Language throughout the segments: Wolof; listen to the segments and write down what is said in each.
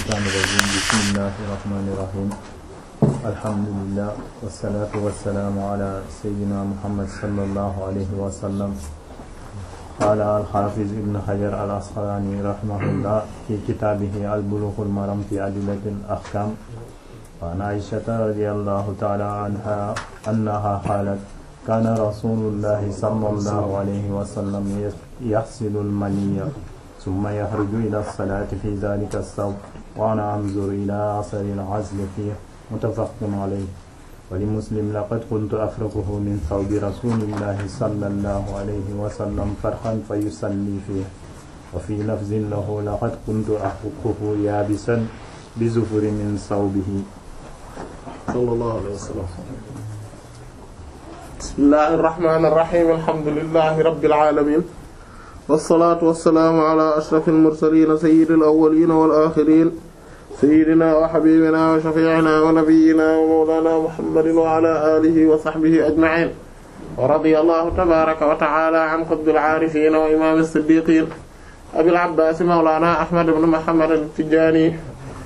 الشيطان الرجيم بسم الله الرحمن الرحيم الحمد لله والصلاة والسلام على سيدنا محمد صلى الله عليه وسلم قال الحافظ ابن حجر العسقلاني رحمه الله في كتابه البلوغ المرام في أدلة الأحكام وعن عائشة رضي الله تعالى عنها أنها قالت كان رسول الله صلى الله عليه وسلم يغسل المني ثم يخرج إلى الصلاة في ذلك الثوب وأنا أنظر إلى أثر العزل فيه متفق عليه ولمسلم لقد كنت أفرقه من ثوب رسول الله صلى الله عليه وسلم فرحا فيصلي فيه وفي لفظ له لقد كنت أحكه يابسا بزفر من ثوبه صلى الله عليه وسلم بسم الله الرحمن الرحيم الحمد لله رب العالمين والصلاة والسلام على أشرف المرسلين سيد الأولين والآخرين سيدنا وحبيبنا وشفيعنا ونبينا ومولانا محمد وعلى آله وصحبه أجمعين ورضي الله تبارك وتعالى عن قطب العارفين وإمام الصديقين أبي العباس مولانا أحمد بن محمد التجاني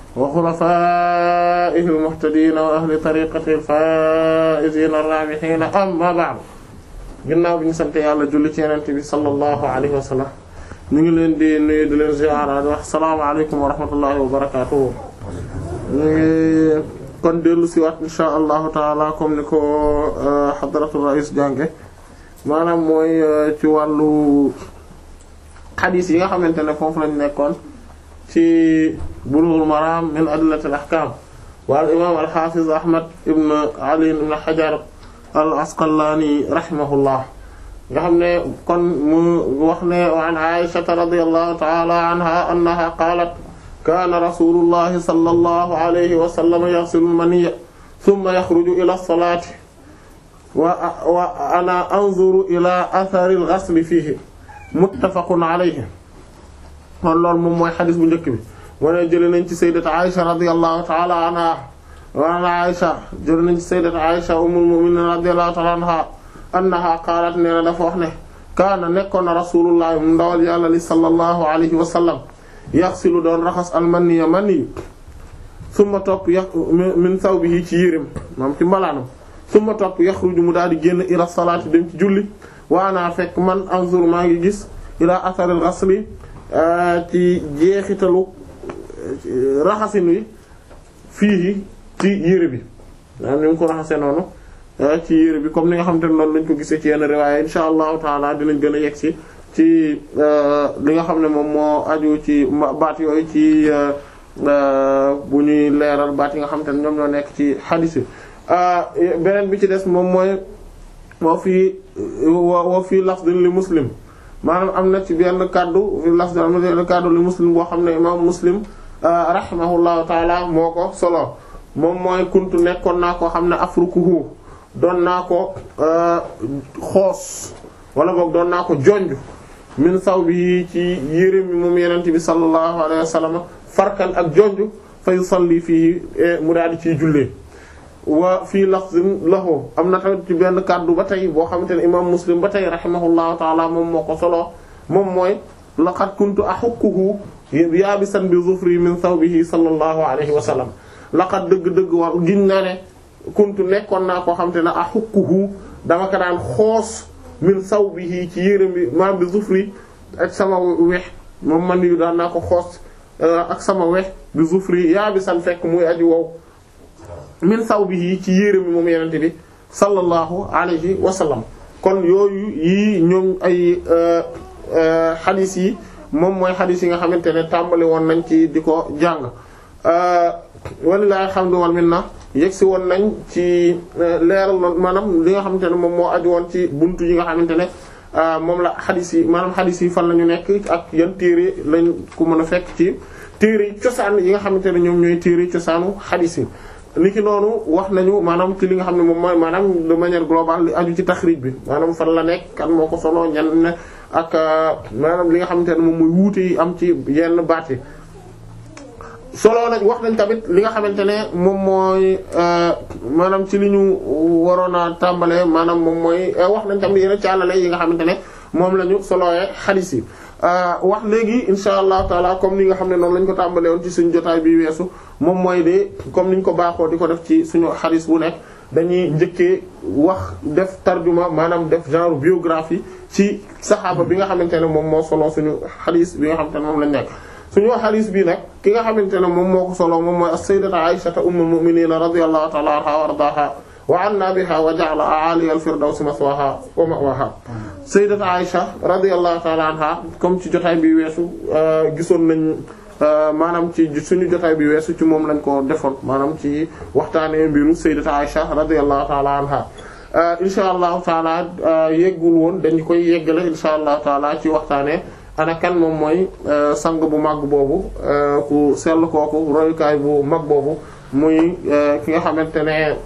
وخلفائه المهتدين وأهل طريقته الفائزين الرابحين أما بعد ginnaaw bi ñu sant yàlla julli ci Yonent bi sallallahu alayhi wa sallam ñu ngi leen di nuyu di leen ziyaara di wax salaamaaleykum wa rahmatullahi wa barakaatuhu ñu ngi kon dellu si waat insha allahu taala comme ni ko hadratul rais jànge maanaam mooy ci wàllu xadiis yi nga xamante ne foofu lañ nekkoon ci Bulughul Maram min adillatil ahkam wal imam al hafiz Ahmad ibn Ali ibn Hajar al Asqalani rahimahullah nga xam ne kon mu wax ne wa an Aisha radiyallahu ta'ala anha annaha qalat kana rasulullahi sallallahu alayhi wa sallam yaghsilu al-maniyya thumma yakhruju ila as-salati wa wa ana anzuru ila athari al-ghasli fihi muttafaqun alayhi kon loolu moom mooy xadis bu njëkk bi moo ne jëlee nañ ci sayyidati Aisha radiyallahu ta'ala anha wa an Aisha jëlee nañ ci sayyidati Aisha ummul mu'minin radiyallahu ta'ala anha annaha qaalat nee na dafa wax ne kaana nekkoon na rasulullah mu ndawal yàlla li sallallahu alayhi wa sallam yaxsilu doon raxas almaniya mani summa topp ya min sawbihi ci yérim maam ci mbalaanam summa topp yaxruju mu daal di génn ila salaati dem ci julli wa ana fekk man anzur maa ngi gis ila atharil ghasli ci jeexitalu raxasin wi fii ci yére bi maanaam ni mu ko raxasee noonu ci yére bi comme ni nga xamante ne noonu lañ ko gisee ci yenn riwaaya insha allahu taala dinañ gën a yegg si ci li nga xam ne moom moo aju ci baat yooyu ci bu ñuy leeral baat yi nga xamante ne ñoom ñoo nekk ci xadiis yi beneen bi ci des moom mooy woo fii woo fii lafdin li muslim maanaam am na ci benn kaddu fi lafdin am na benn kaddu li muslim boo xam ne imaam muslim rahimahullahu taala moo ko solo moom mooy kuntu nekkoon naa koo xam ne afrukuhu doon naa ko xoos wala boog doon naa ko jonj min saw bi ci yére mi moom yenente bi sallallahu alayhi wa sallam farkan ak jonj fa yusalli fii mu daal di ciy jullee wa fii lafzin lahu am na tamit ci benn kàddu ba tey boo xamante ne imam muslim ba tey rahimahullahu taala moom moo ko solo moom mooy laqad kuntu ahukkuhu yaabisan bi zufri min thawbihi sallallahu alayhi wa sallam laqad dëgg-dëgg war giñ naa ne kuntu nekkoon naa koo xamante ne ahukkuhu dama ko daan xoos min sawbihi ci yérém bi maam bi zufri ak sama wex moom man yu daan naa ko xoos ak sama wex bi zufri yaa bi san fekk muy aji wow min sawbihi ci yérém bi moom yenente bi sallallahu alayhi wa sallam kon yooyu yii ñoom ay xadis yi moom mooy xadis yi nga xamante ne tàmbali woon nañ ci di ko jàng walilahi alhamdu wal minna yegsi woon nañ ci leeral maanaam li nga xamante ne moom moo aju woon ci buntu yi nga xamante ne moom la xadis yi maanaam xadis yi fan la ñu nekk ak yan téere lañ ko mën a fekk ci téere yi cosaan yi nga xamante ne ñoom ñooy téere cosaanu xadis yi. ni ki noonu wax nañu maanaam ci li nga xam ne moom mooy maanaam de manière globale li aju ci taxrij bi maanaam fan la nekk kan moo ko solo ñan ne ak maanaam li nga xamante ne moom mooy wuute yi am ci yenn baat yi. solo nañ wax nañ tamit li nga xamante ne moom mooy maanaam ci li ñu waroon a tàmbalee maanaam moom mooy wax nañ tamit yeneen càllale yi nga xamante ne moom la ñu solowee xadiis yi wax léegi insha allahu taala comme ni nga xam ne noonu lañ ko tàmbalee woon ci suñu jotaay bi weesu moom mooy de comme niñ ko baaxoo di ko def ci suñu xadis bu nekk dañuy njëkkee wax def tarjuma maanaam def genre biographie ci saxaaba bi nga xamante ne moom moo solo suñu xadis bi nga xamante ne moom lañ nekk suñu xadis bi nag ki nga xamante ne moom moo ko solo moom mooy as-sayyidatu Aysata ummul mu'minin radiyallahu ta'ala anha wa ardaaha wa anna biha wa ja'ala a'ali al-firdawsi maswaha wa ma'waha sayyidatu Aysha radiyallahu ta'ala anha comme ci jotaay bi weesu gisoon nañ maanaam ci suñu jotaay bi weesu ci moom lañ ko defoon maanaam ci waxtaanee mbiru sayyidatu Aysha radiyallahu ta'ala anha insha allahu taala yeggul woon dañu koy yeggale insha allahu taala ci waxtaanee ana kan moom mooy sang bu mag boobu ku sell kooku royukaay bu mag boobu muy ki nga xamante ne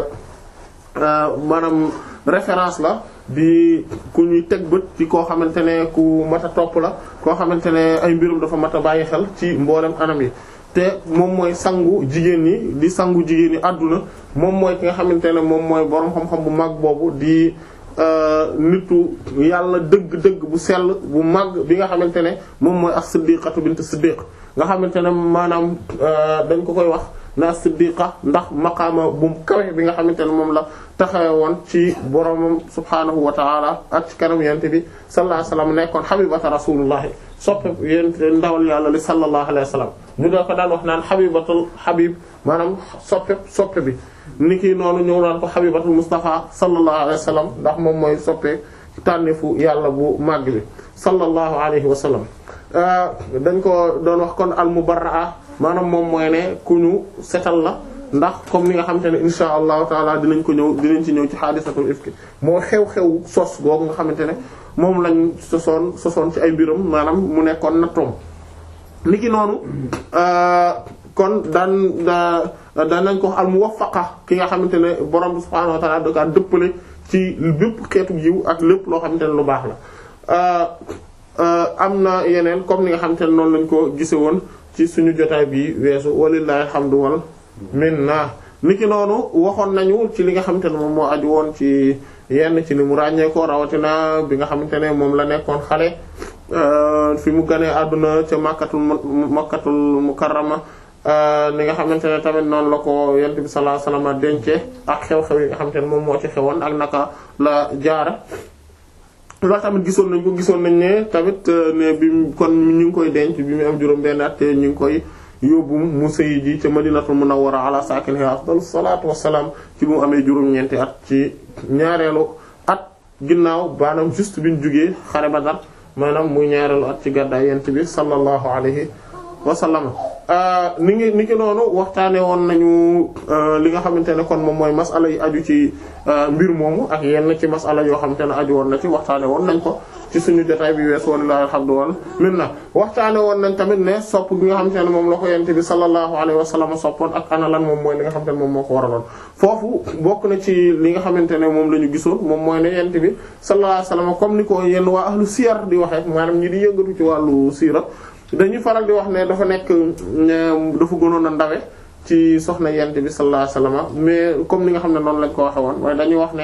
maanaam référence la di ku ñuy teg bët ci koo xamante ne ku mat a topp la koo xamante ne ay mbirum dafa mat a bàyyi xel ci mboolem anam yi te moom mooy sangu jigéen ñi di sangu jigéen ñi àdduna moom mooy ki nga xamante ne moom mooy boroom xam-xam bu mag boobu di nitu yàlla dëgg-dëgg bu sell bu mag bi nga xamante ne moom mooy as-siddiqatu bint siddiq nga xamante ne maanaam dañ ko koy wax na siddiqa ndax maqaama bu kawe bi nga xamante ne moom la taxawe woon ci boromam subhaanahu wa taala ak ci kanam yent bi sallallahu alayhi wasallam nekkoon habibata rasulullahi soppe yent ndawal yàlla li sallallahu alayhi wasallam ñu doo ko daan wax naan habibatul habib maanaam soppe soppe bi ni ki noonu ñëw naan ko habibatul mustafa sallallahu alayhi wasallam ndax moom mooy soppe tànnifu yàlla bu màgg bi sallallahu alayhi wasallam dañ ko doon wax kon al mubarraa maanaam moom mooy ne ku ñu setal la ndax comme ni nga xamante ne insha allahu taala dinañ ko ñëw dinañ ci ñëw ci xaadisatul ifki moo xew-xew sos googu nga xamante ne moom lañ sosoon sosoon ci ay mbiram maanaam mu nekkoon nattoom niki noonu kon daan daan nañ ko al muwaffaqa ki nga xamante ne borom bi subhaanahu wa taala da ka dëppale ci bépp xeetu yiw ak lépp loo xamante ne lu baax la am na yeneen comme ni nga xamante ne noonu lañ ko gise woon ci suñu jotaay bi weesu walillahi alhamdu wal minna niki noonu waxoon nañu ci li nga xamante ne moom moo aju woon ci yenn ci ni mu ràññee ko rawatina bi nga xamante ne moom la nekkoon xale fi mu ganee àdduna ca makkatul makkatul mukarrama li nga xamante ne tamit noonu la ko yent bi sallallahu alayhi wasallam dencee ak xew-xew yi nga xamante ne moom moo ci xewoon ak naka la jaara loolu tamit gisoon nañ ko gisoon nañ ne tamit ne bi kon ñu ngi koy denc bi mu am juróom benn at te ñu ngi koy yóbbu mu sëyi ji ca madinatul munawwara ala sakiniha afdalu salaatu wassalaam ci bu mu amee juróom-ñeenti at ci ñaareelu at ginnaaw baanaam juste bi ñu jugee xare Badar maanaam muy ñaareelu at ci gàddaay yent bi sallallahu alayhi wa sallam ni ngi ni ki noonu waxtaane woon nañu li nga xamante ne kon moom mooy masala yi aju ci mbir moomu ak yenn ci masala yoo xamante ne aju woon na ci waxtaane woon nañ ko ci suñu jotaay bi wees walilahi alhamdu wal minna waxtaane woon nañ tamit ne sopp gi nga xamante ne moom la ko yent bi sallallahu alayhi wa sallam soppoon ak ana lan moom mooy li nga xamante ne moom moo ko waraloon foofu bokk na ci li nga xamante ne moom la ñu gisoon moom mooy ne yent bi sallallahu alayhi wa sallam comme ni ko yenn waa ahlu siyar di waxee maanaam ñi di yëngatu ci wàllu siira dañuy faral di wax ne dafa nekk dafa gënoon a ndawe ci soxna yent bi sallallahu alayhi wasallam mais comme ni nga xam ne noonu lañ ko waxe woon waaye dañuy wax ne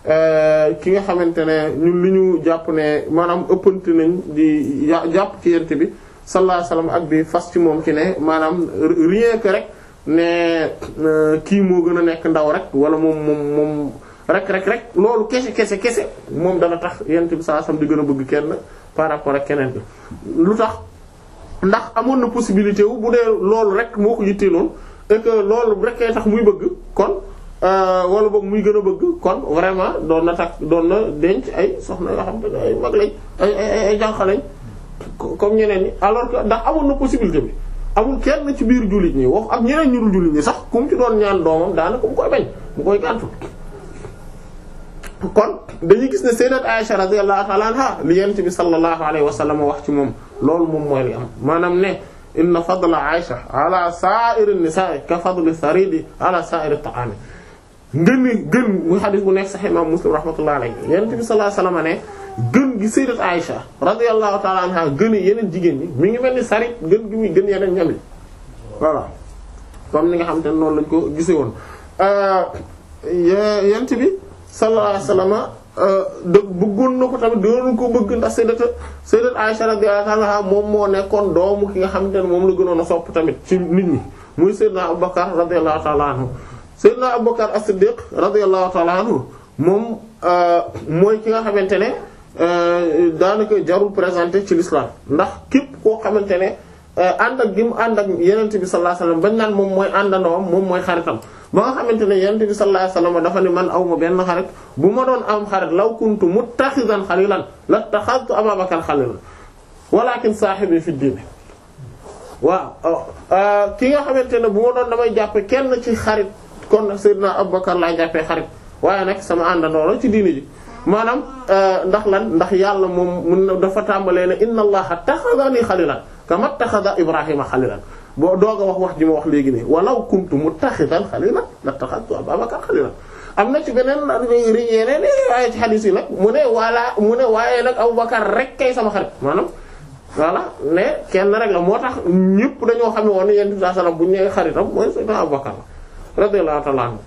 ki nga xamante ne ñun li ñu jàpp ne maanaam ëppante nañ di jàpp ci yent bi sallallahu alayhi wasallam ak di fas ci moom ci ne maanaam rien que rek ne kii moo gën a nekk ndaw rek wala moom moom moom rek rek rek loolu kese kese kese moom dana tax yent bi sallallahu alayhi wasallam di gën a bëgg kenn par rapport ak keneen bi lu tax ndax amoon na possibilité wu bu dee loolu rek moo ko yitteeloon et que loolu rek kay tax muy bëgg kon wala boog muy gën a bëgg kon vraiment doon na tax doon na denc ay soxna yoo xam te ay mag lañ ay ay ay jànq lañ comme ñeneen ñi alors que ndax amoon na possibilité bi amul kenn ci biir jullit ñi wax ak ñeneen ñu dul jullit ñi sax ku mu ci doon ñaan doomam daanaka mu koy bañ mu koy gàntu kon dañuy gis ne sayyidat Aisha radiyallahu ta'ala anha li yent bi sallallahu alayhi wa sallam wax ci moom loolu moom mooy li am maanaam ne inna fadla Aisha ala sa'iri nisa'i ka fadli saridi ala sa'iri ta'ami ngën gën muy xadis bu nekk sahih imam Muslim rahmatullahi alayhi yent bi sallallahu alayhi wa sallam ne gën gi sayyidat Aisha radiyallahu ta'ala anha gën yeneen jigéen ñi mi ngi mel ni sarit gën gi muy gën yeneen ñam yi voilà comme ni nga xam te ne noonu lañ ko gisee woon yent bi sallallahu alayhi wasallam dëgg bëggoon na ko tamit doon ko bëgg ndax sayyidat sayyidat Aisha radiyallahu anha moom moo nekkoon doomu ki nga xamante ne moom la gënoon a sopp tamit ci nit ñi muy sayyidna Abubakar radiyallahu ta'ala anhu sayyidna Abubakar as-Siddiq radiyallahu ta'ala anhu moom mooy ki nga xamante ne daanaka jarul présenté ci l'islam ndax képp koo xamante ne ànd ak gi mu ànd ak yenent bi sallallahu alayhi wasallam bañ naan moom mooy àndandoom moom mooy xaritam ba nga xamante ne yenent bi sallallahu alayhi wasallam dafa ne man aw ma benn xarit bu ma doon am xarit law kuntu muttaxidan xalilan lattaxadtu Abaa Bakar xalilan walakin saahibi fi diine waaw ki nga xamante ne bu ma doon damay jàppe kenn ci xarit kon Seydina Abubakar laa jàppee xarit waaye nag sama àndandoo la ci diine ji maanaam ndax lan ndax yàlla moom mun dafa tàmbalee ne inna allaha taxadani xalilan kama taxada ibrahima xalilan boo doog a wax wax ji ma wax léegi ne walaw kuntu muttaxidan xalilan la taxadtu ababakar xalilan am na ci beneen yeneen waaye ci xadiis yi nag mu ne wala mu ne waaye nag abubakar rek kay sama xarit maanaam voilà ne kenn rek la moo tax ñëpp dañoo xam ne woon yent bi sallam bu ñu nee xaritam mooy sayyidina abubakar radiyallahu ta'ala anhu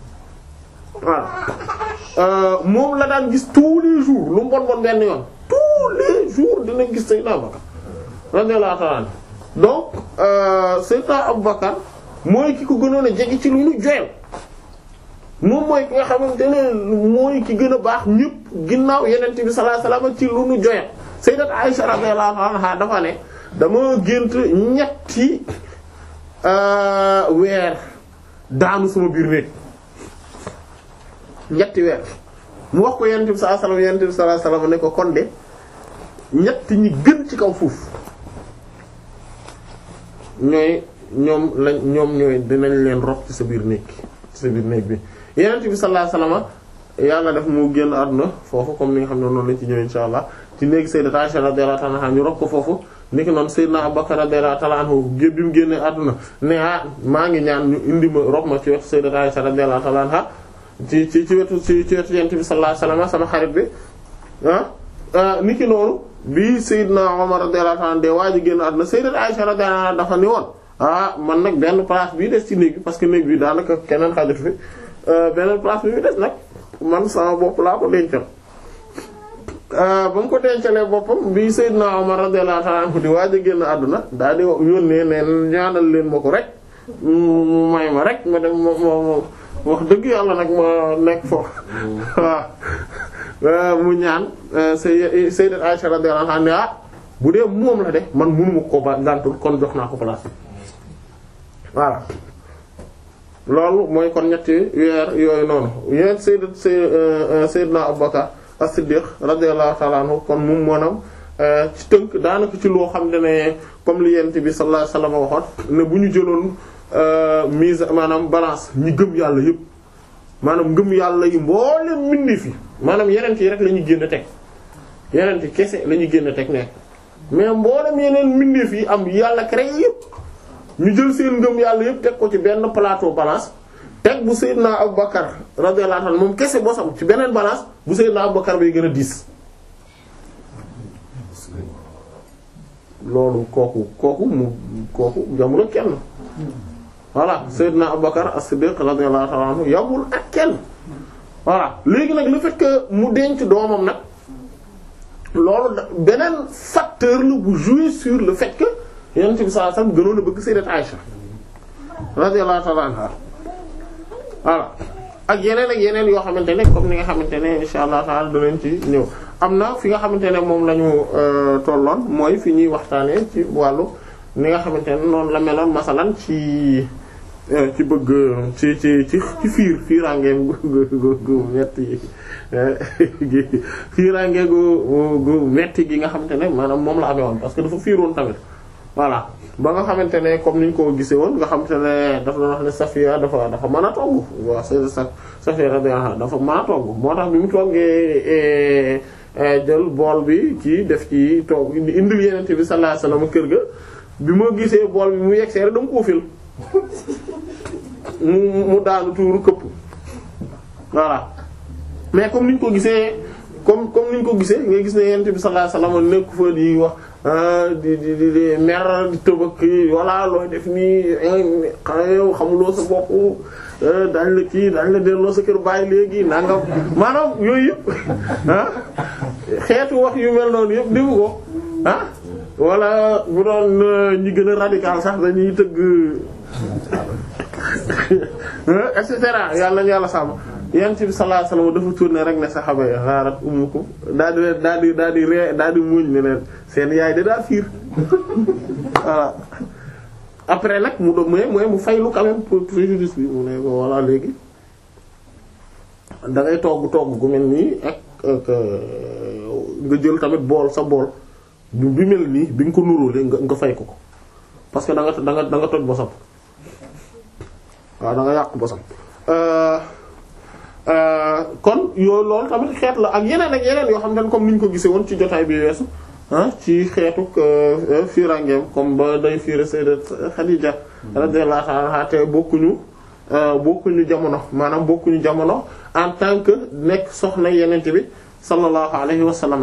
voilà moom la daan gis tous les jours lu mu bon bon benn yoon tous les jours dina gis Seydina Abubakar radiyallahu ta'ala anhu donc Seydina Abubakar mooy ki ko gënoon a jege ci lu ñu joyal moom mooy ki nga xamante ne mooy ki gën a baax ñëpp ginnaaw Yonent bi sallallahu alayhi wasallam ci lu ñu joyal Sayyidat Aisha radiyallahu anha dafa ne dama gént ñetti weer daanu sama biir néeg ñetti weer mu wax ko yonent bi sallallahu alayhi wasallam yonent bi sallallahu alayhi wasallam ne ko kon de ñett ñi gën ci kaw fuuf ñooy ñoom lañ ñoom ñooy dinañ leen rob ci sa biir néeg ci sa biir néeg bi yonent bi sallallahu alayhi wasallam yàlla def mu génn àdduna foofu comme ni nga xam ne noonu lañ ci ñëw insha allah ci néegi sayyidat Aisha radiyallahu ta'ala anha ñu rob ko foofu ni ki noonu sayyidna Abubakar radiyallahu ta'ala anhu gé bi mu génnee àdduna ne ah maa ngi ñaan ñu indi ma rob ma ci wetu sayyidat Aisha radiyallahu ta'ala anha ci ci ci wetu ci ci wetu yonent bi sallallahu alayhi wasallam sama xarit bi ah niki noonu bi Seydina Omar radiyallahu anhu de waa ji génn àdduna Sayyidat Aisha radiyallahu anha dafa ni woon ah man nag benn place bii des ci néeg bi parce que néeg bi daanaka keneen xajatu fi beneen place bi des nag man sama bopp laa ko dencal. ba mu ko dencalee boppam bi Seydina Omar radiyallahu anhu di waa ji génn àdduna daal di yónnee ne ñaanal leen ma ko rek mu may ma rek ma dem ma ma. wax dëgg yàlla nag ma nekk foofu waaw mu ñaan say sayyidat Aisha radiyallahu anha ne ah bu dee moom la de man mënuma ko ba gàntul kon jox naa ko place voilà loolu mooy kon ñetti weer yooyu noonu yéen sayyidat sayyidna Abubakar as-Siddiq radiyallahu ta'ala anhu kon moom moonam ci tënk daanaka ci loo xam ne comme li yent bi sallallahu alayhi wasallam waxoon ne bu ñu jëloon mise maanaam balance ñi gëm yàlla yëpp maanaam ngëm yàlla yi mboolem mbindi fi maanaam yeneen yi rek la ñuy génn teg yeneen yi kese la ñuy génn teg nekk mais mboolem yeneen mbindeef yi am yàlla créé yëpp ñu jël seen ngëm yàlla yëpp teg ko ci benn plateau balance teg bu Seydina Abubakar radiyallahu anhu moom kese bosam ci beneen balance bu Seydina Abubakar bay gën a diis loolu kooku kooku mu kooku jamul ak kenn voilà Seydina Abubakar as-Siddiq radiyallahu ta'ala anhu yamul ak kenn voilà léegi nag le fait que mu denc doomam nag loolu da beneen facteur la bu jouer sur le fait que Yonent bi sallallahu alayhi wasallam gënoon a bëgg Sayyidat Aïcha radiyallahu ta'ala anha voilà ak yeneen ak yeneen yoo xamante ne comme ni nga xamante ne insha Allah ta'ala danañ ci ñëw am na fi nga xamante ne moom la ñu tolloon mooy fi ñuy waxtaanee ci wàllu ni nga xamante ne noonu la meloon masalan ci ci bëgg ci ci ci ci fiir fiiraangeem gu gu gu metti gi fiiraange gu gu metti gi nga xamante ne maanaam moom la amee woon parce que dafa fiiroon tamit voilà ba nga xamante ne comme niñ ko gisee woon nga xamante ne dafa doon wax ne Safiya dafa dafa mën a togg waaw c'est ça Safiya radiyallahu anha dafa mën a togg moo tax bi mu toggee jël bool bi kii def ci togg indil yenente bi sallallahu alayhi wasallam kër ga bi ma gisee bool bi mu yegsee rek dama koo fil mu mu daanu tuuru këpp voilà mais comme niñ ko gisee comme comme niñ ko gisee nga gis ne yenente bi sallallahu alayhi wasallam nekk fa di wax di di di di mer di tëbëk walla looy def nii xanaa yow xamuloo sa bopp dañ la kii dañ la delloo sa kër bàyyi léegi nangam maanaam yooyu yëpp ah xeetu wax yu mel noonu yëpp defu ko ah walla bu doon ñi gën a radical sax dañuy tëgg et cetera yàlla nañu yàlla sàmm yonent bi sallallahu alayhi wasallam dafa tourné rek ne saxaba yi xaarat ummukum daal di leen daal di daal di ree daal di muñ ne leen seen yaay da daa fiir voilà après nag mu doon mooy mooy mu faylu quand même pour préjudice bi mu ne ko voilà léegi da ngay togg togg gu mel nii ak ak nga jël tamit bool sa bool bi mel nii bi nga ko nuróole nga nga fay ko ko parce que da nga da nga da nga toj bosam waaw da nga yàq bosam kon yooyu loolu tamit xeet la ak yeneen ak yeneen yoo xam ne comme ni ñu ko gisee woon ci jotaay bi weesu ah ci xeetu firangeem comme ba day fiire sayyidat Khadija radiyallahu ta'ala anha te bokkuñu bokkuñu jamono maanaam bokkuñu jamono en tant que nekk soxna yenente bi sallallahu alayhi wa sallam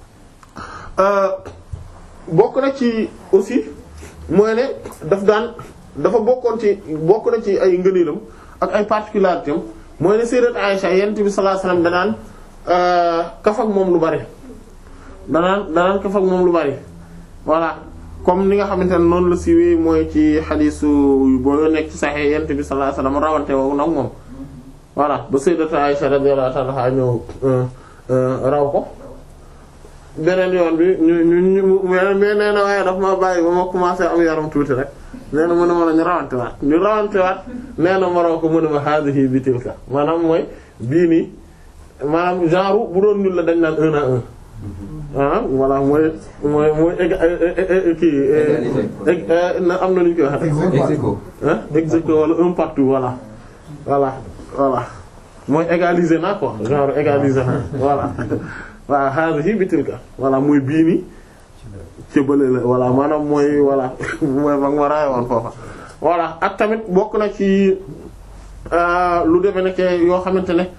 bokk na ci aussi mooy ne daf daan dafa bokkoon ci bokk na ci ay ngëneelam ak ay particularités am mooy ne sayyidat Aisha yenente bi sallallahu alayhi wa sallam danaan kaf ak moom lu bari danaan danaan kaf ak moom lu bari voilà comme ni nga xamante ne noonu la siiwee mooy ci xadiisu boo nekk ci Sahih yent bi sallallahu alayhi wasallam rawante woowu nag moom voilà ba sayyidatu Aisha radiyallahu ta'ala anha ñëw raw ko beneen yoon bi ñu ñu ñu mais nee na waaye daf ma bàyyi ba ma commencé am yaram tuuti rek nee na mën a mën a ñu rawante waat ñu rawante waat nee na ma raw ko mën a ma hadhihi bi tilka maanaam mooy bii nii maanaam genre bu doon ñun la dañ naan un à un ah voilà mooy mooy mooy egg kii na am na lu ñu koy wax ah ex aequo wala un partout voilà voilà voilà mooy égaliser na quoi genre égaliser na voilà waaw hadhihi bitilka voilà mooy bii nii ci bële la voilà maanaam mooy voilà mooy mag ma raay woon foofa voilà ak tamit bokk na ci lu demee nekk yoo xamante ne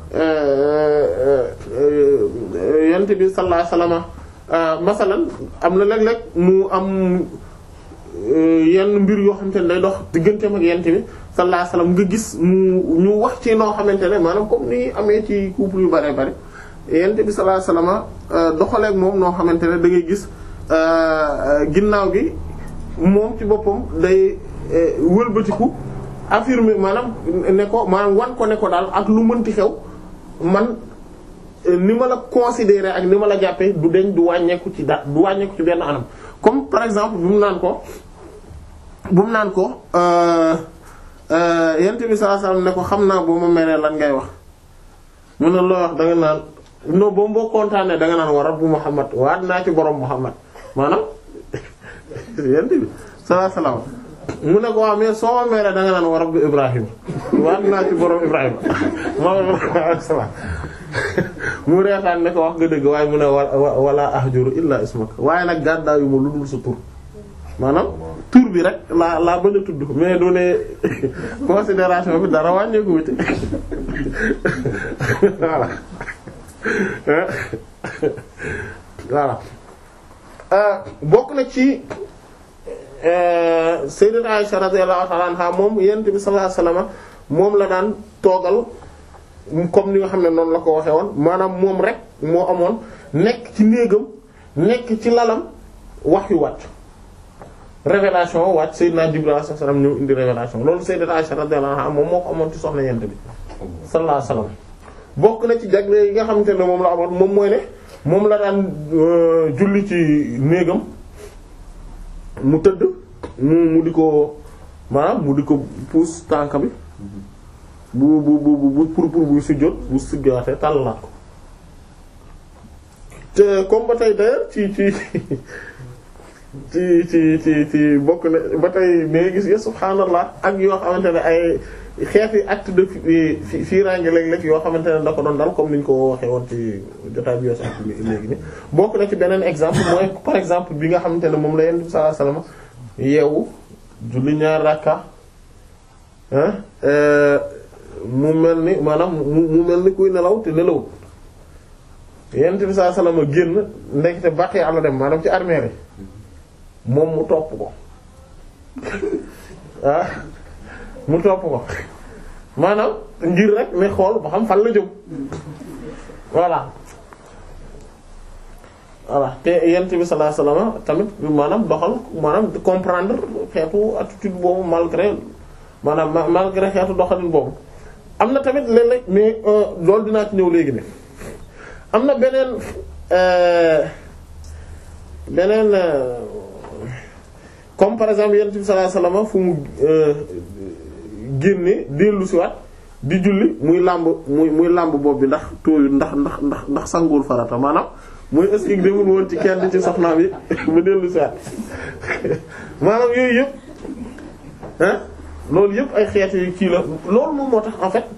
yonent bi sallallahu alayhi wasallam masalan am na léeg-léeg mu am yenn mbir yoo xamante ne day dox digganteem ak yonent bi sallallahu alayhi wasallam nga gis mu ñu wax ci noo xamante ne maanaam comme ni amee ci couple yu bare bare yonent bi sallallahu alayhi wasallam doxaleek moom noo xamante ne da ngay gis ginnaaw gi moom ci boppam day wëlbatiku affirmer maanaam ne ko maanaam wan ko ne ko daal ak lu mënti xew man ni ma la considérer ak ni ma la jàppee du deñ du wàññeeku ci da du wàññeeku ci benn anam comme par exemple bu mu naan ko bu mu naan ko yent bi sallallahu alayhi wasallam ne ko xam naa boo ma meree lan ngay wax mu ne loo wax da nga naan non boo boo kontaanee da nga naan wa rabbu Muhammad waat naa ci borom Muhammad maanaam yent bi sallallahu alayhi wasallam mu ne ko waaw mais soo ma meeree da nga naan wa rabbi Ibrahim waat naa ci borom Ibrahim moom salaam mu reetaan ne ko wax nga dëgg waaye mu ne wala ahjuru illa ismak waaye nag gàddaayu ma lu dul sa tur maanaam tur bi rek laa laa bañ a tudd mais du ne considération bi dara wàññeeku wuti voilà voilà bokk na ci sayyidat Aisha radiyallahu ta'ala anha moom yonent bi sallallahu alayhi wasallam moom la daan toogal comme ni nga xam ne noonu la ko waxee woon maanaam moom rek moo amoon nekk ci néegam nekk ci lalam wax yu wàcc révélation wàcc sayyidina Jibril alayhi wasallam ñëw indi révélation loolu sayyidat Aisha radiyallahu anha moom moo ko amoon ci soxna yonent bi sallallahu alayhi wasallam bokk na ci jagle yi nga xamante ne moom la amoon moom mooy ne moom la daan julli ci néegam mu tëdd mu mu di ko maanaam mu di ko puus tànk bi bu bu bu bu pour pour buy sujjóot bu sujjóotee tàllalaat ko te comme ba tey d'ailleurs ci ci ci ci ci ci bokk na ba tey da gis nga subhaanallah ak yoo xamante ne ay xeeti acte de fi fiiraange léeg-léeg yoo xamante ne da ko doon dal comme ni ñu ko waxee woon ci jotaay bi yoo sax léegi ni bokk na ci beneen exemple mooy par exemple bi nga xamante ne moom la Yonent bi sallallahu alayhi wasallam yeewu julli ñaar rakka mu mel ni maanaam mu mu mel ni kuy nelaw te nelawut yent bi sallallahu alayhi wasallam génn ndekete baqi àlla dem maanaam ci armée yi moom mu topp ko ah mu topp ko maanaam ngir rek ne xool ba xam fan la jëm voilà voilà te yent bi sallallahu alayhi wasallam tamit maanaam doxal maanaam comprendre xeetu attitude boobu malgré maanaam malgré xeetu doxalin boobu am na tamit léeg-léeg mais loolu dinaa ci ñëw léegi ne am na beneen beneen comme par exemple yent bi sallallahu alayhi wasallam fu mu génne dellu si waat di julli muy làmb muy muy làmb bopp bi ndax tooyu ndax ndax ndax ndax sangul farata maanaam muy est-ce que demul woon ci kenn ci soxnaam yi mu dellu si waat maanaam yooyu yëpp ah loolu yëpp ay xeetu yu kii la loolu moom moo tax en fait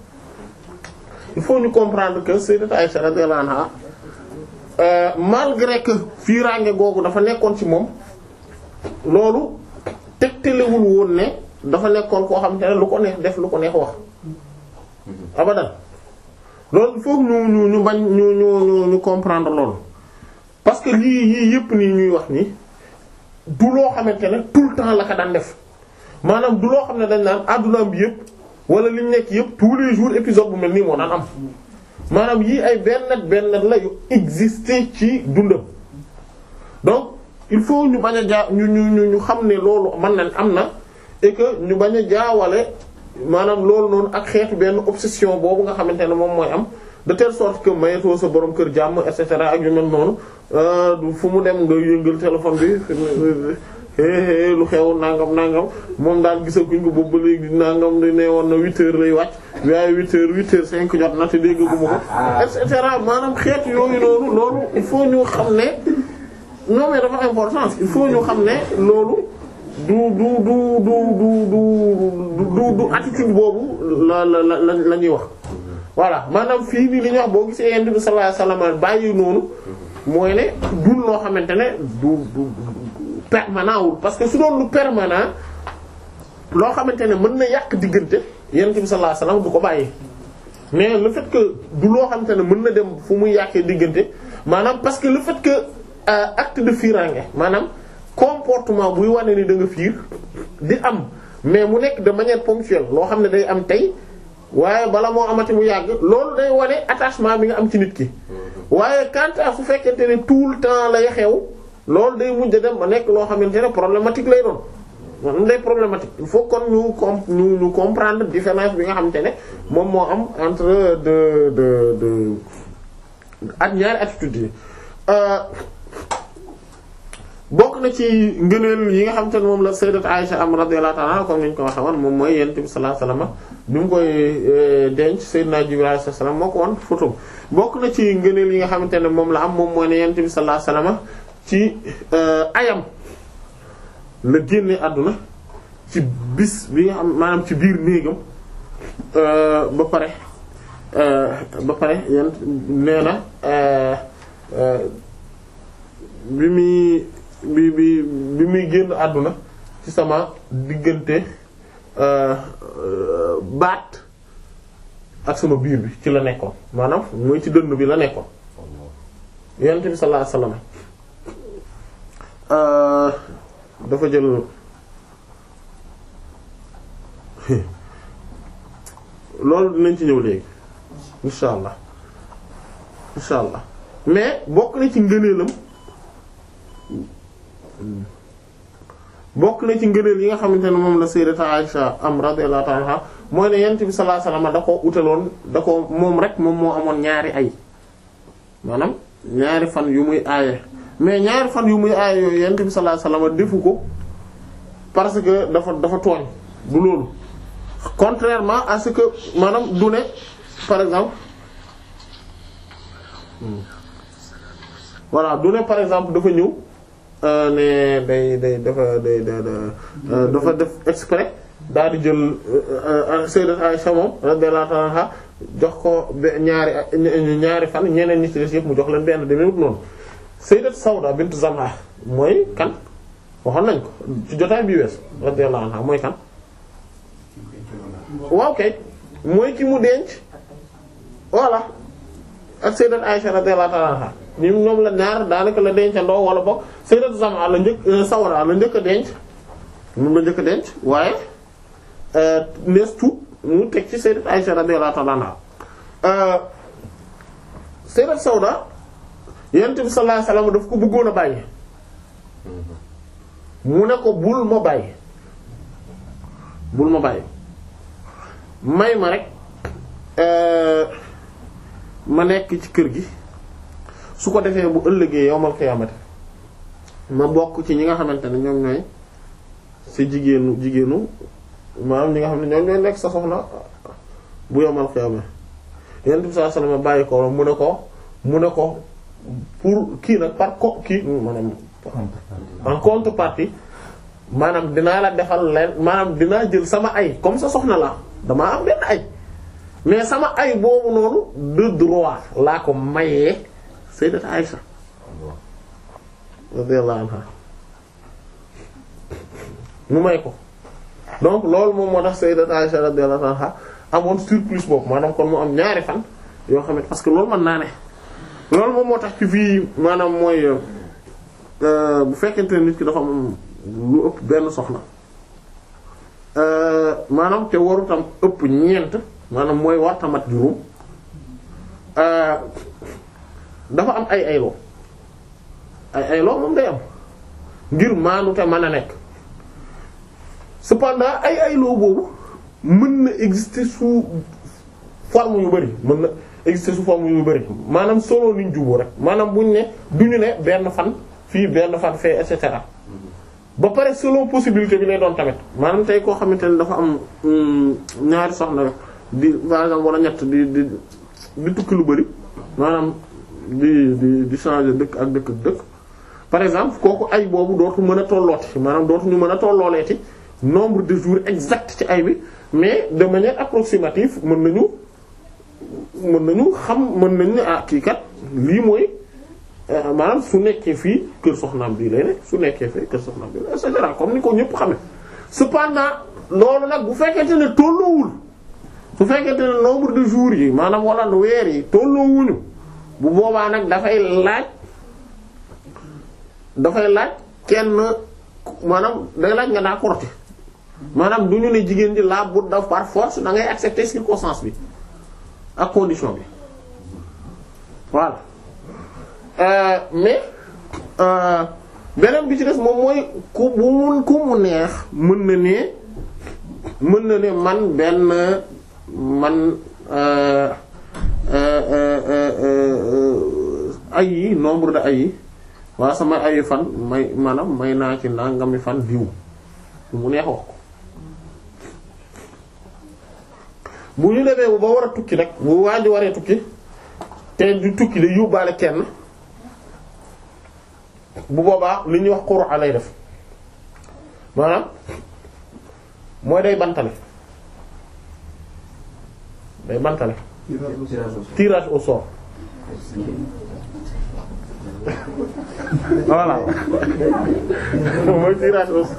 il faut ñu comprendre que sayyidat Aisha radiyallahu anha euh, malgré que fiiraange googu dafa nekkoon ci moom loolu tegtalewul woon ne dafa nekkoon koo xam te ne lu ko neex def lu ko neex wax abadan loolu foog ñu ñu ñu bañ ñu ñu ñu ñu comprendre loolu parce que lii yii yëpp nii ñuy wax nii du loo xamante ne tout le temps la ko daan def maanaam du loo xam ne dañ naan addunaam bi yëpp wala li ñu nekk yëpp tous les jours épisode bu mel nii moo daan am maanaam yii ay benn benn la yu exister ci dundam donc il faut ñu bañ a jaa ñu ñu ñu xam ne loolu mën na am na et que ñu bañ a jaawale maanaam loolu noonu ak xeetu benn obsession boobu nga xamante ne moom mooy am de telle sorte que mayetoo sa borom kër jàmm et cetera ak yu mel noonu du fu mu dem nga yëngal téléphone bi lu xew nangam nangam moom daal gisaguñ ko boobu ba léegi nangam di ne woon na huit heures lay wàcc waaye huit heures huit heures cinq jot na te déggaguma ko et cetera maanaam xeetu yooyu noonu loolu il faut ñu xam ne non mais dafa importance il faut ñu xam ne loolu du du du du du du du attitude boobu la la la la ñuy wax. voilà maanaam fii nii li ñuy wax boo gisee yonent bi sallallahu alayhi wasallam bàyyi noonu mooy ne dul loo xamante ne du du permanent wul parce que su doon lu permanent loo xamante ne mën na yàq diggante yonent bi sallallahu alayhi wasallam du ko bàyyi. mais le fait que du loo xamante ne mën na dem fu muy yàqee diggante maanaam parce que le fait que acte de firange maanaam comportement buy wane ni da nga fiir di am mais mu nekk de manière ponctuelle loo xam ne day am tey. waaye bala moo amati mu yàgg loolu day wane attachement bi nga am ci nit ki waaye quant à su fekkente ne tout le temps lay xew loolu day mujj dem ba nekk loo xamante ne problématique lay doon maanaam day problématique il faut kon ñu com ñu ñu comprendre différence bi nga xamante ne moom moo am entre de de de ak ñaari attitudes yi bokk na ci ngëneel yi nga xamante ne moom la sayyidat Aisha am radiyallahu ta'ala comme ni ñu ko waxee woon moom mooy yonent bi sallallahu alayhi wasallam bi mu koy denc Seydina Jibril alayhi salaam moo ko woon photo bokk na ci ngëneel yi nga xamante ne moom la am moom mooy ne yonent bi sallallahu alayhi wasallam ci ayam la génne àdduna ci bis bi nga xam maanaam ci biir néegam ba pare ba pare yent nee na bi muy bi bi bi muy génn àdduna ci sama diggante baat ak sama biir bi ci la nekkoon maanaam mooy ci dënn bi la nekkoon yonent bi sallallahu alayhi wasallam dafa jël loolu dinañ ci ñëw léegi insha allah insha allah mais bokk na ci ngëneelam bokk na ci ngëneel yi nga xamante ne moom la sayyidata Aisha am radiyallahu ta'ala anha mooy ne yent bi sallallahu alayhi wasallam da ko utaloon da ko moom rek moom moo amoon ñaari ay maanaam ñaari fan yu muy aaye mais ñaari fan yu muy aaye yooyu yent bi sallallahu alayhi wasallam defu ko parce que dafa dafa tooñ du loolu contrairement à ce que maanaam du ne par exemple voilà du ne par exemple dafa ñëw ne day day dafa day dafa def exprès daal di jël sayyidat Aisha moom radiyallahu anha jox ko ñaari ñaari fan ñeneen ñi ci des yëpp mu jox leen benn demewut noonu sayyidat Sawda bint Zam'a mooy kan waxoon nañ ko ci jotaay bi wees radiyallahu anha mooy kan waaw kay mooy ki mu denc voilà ak sayyidat Aisha radiyallahu ta'ala anha ñoom ñoom la ñaar daanaka la dencandoo wala boog sayyidat Zam'a la njëkk Sawra la njëkk a denc moom la njëkk a denc waaye nees tuut mu teg ci sayyidat Aisha radiyallahu ta'ala anha sayyidat Sawda yonent bi sallallahu alayhi wasallam daf ko bëggoon a bàyyi mu ne ko bul ma bàyyi bul ma bàyyi may ma rek ma nekk ci kër gi su ko defee bu ëllëgee yowmal xiyaamati ma bokk ci ñi nga xamante ne ñoom ñooy sa jigéenu jigéenu maanaam ñi nga xam ne ñoom ñooy nekk sa soxna bu yowmal xiyaamati yonent bi sallallahu alayhi wasallam bàyyi ko mu ne ko mu ne ko pour kii nag par co kii maanaam en contrepartie maanaam dinaa la defal leen maanaam dinaa jël sama ay comme sa soxna la damaa am benn ay mais sama ay boobu noonu de droit laa ko mayee sayyidat Aïcha radiyallahu anha mu may ko donc loolu moom moo tax sayyidat Aïcha radiyallahu anha amoon surplus boobu maanaam kon mu am ñaari fan yoo xam ne parce que loolu mën naa ne loolu moom moo tax ci fii maanaam mooy bu fekkente ne nit ki dafa am lu ëpp benn soxna maanaam te warutam ëpp ñeent maanaam mooy wartamat juróom dafa am ay ayloo ay ayloo moom day am ngir maanu te mën a nekk cependant ay ayloo boobu mën na exister sous forme yu bari mën na exister sous forme yu bari maanaam solo niñ juboo rek maanaam buñ ne duñu ne benn fan fii benn fan fee et cetera ba pare selon possibilité bi lay doon tamit maanaam tey koo xamante ne dafa am ñaari soxna di par exemple wala ñett di di di tukki lu bari maanaam di di di changer dëkk ak dëkk ak dëkk par exemple kooku ay boobu dootu mën a tollooti maanaam dootu ñu mën a tollooleeti nombre de jours exact ci ay bi mais de manière approximative mën nañu mën nañu xam mën nañu ne ah kii kat lii mooy maanaam su nekkee fii kër soxnaam bii lay ne su nekkee fii kër soxnaam bii et cetera comme ni ko ñëpp xame cependant loolu nag bu fekkente ne tolloowul su fekkente ne nombre de jours yi maanaam wala weer yi tolloowuñu bu boobaa nag dafay laaj dafay laaj kenn maanaam day laaj nga daa korte maanaam du ñu ne jigéen ji la bu daf par force da ngay accepter circonstance bi ak condition bi voilà Euh, mais euh, beneen bi ci des moom mooy ku bu mun ku mu neex mën na ne mën na ne man benn man euh, ay yi nombre de ay yi waa sama ayi fan may maanaam may naa ci nangami fan diw mu neex wax ko bu ñu demee ba war a tukki rek bu waa ji waree tukki te du tukki day yóbbaale kenn bu boobaa li ñuy wax qur'a lay def maanaam mooy day bantale day bantale tirage au sort voilà mooy tirage au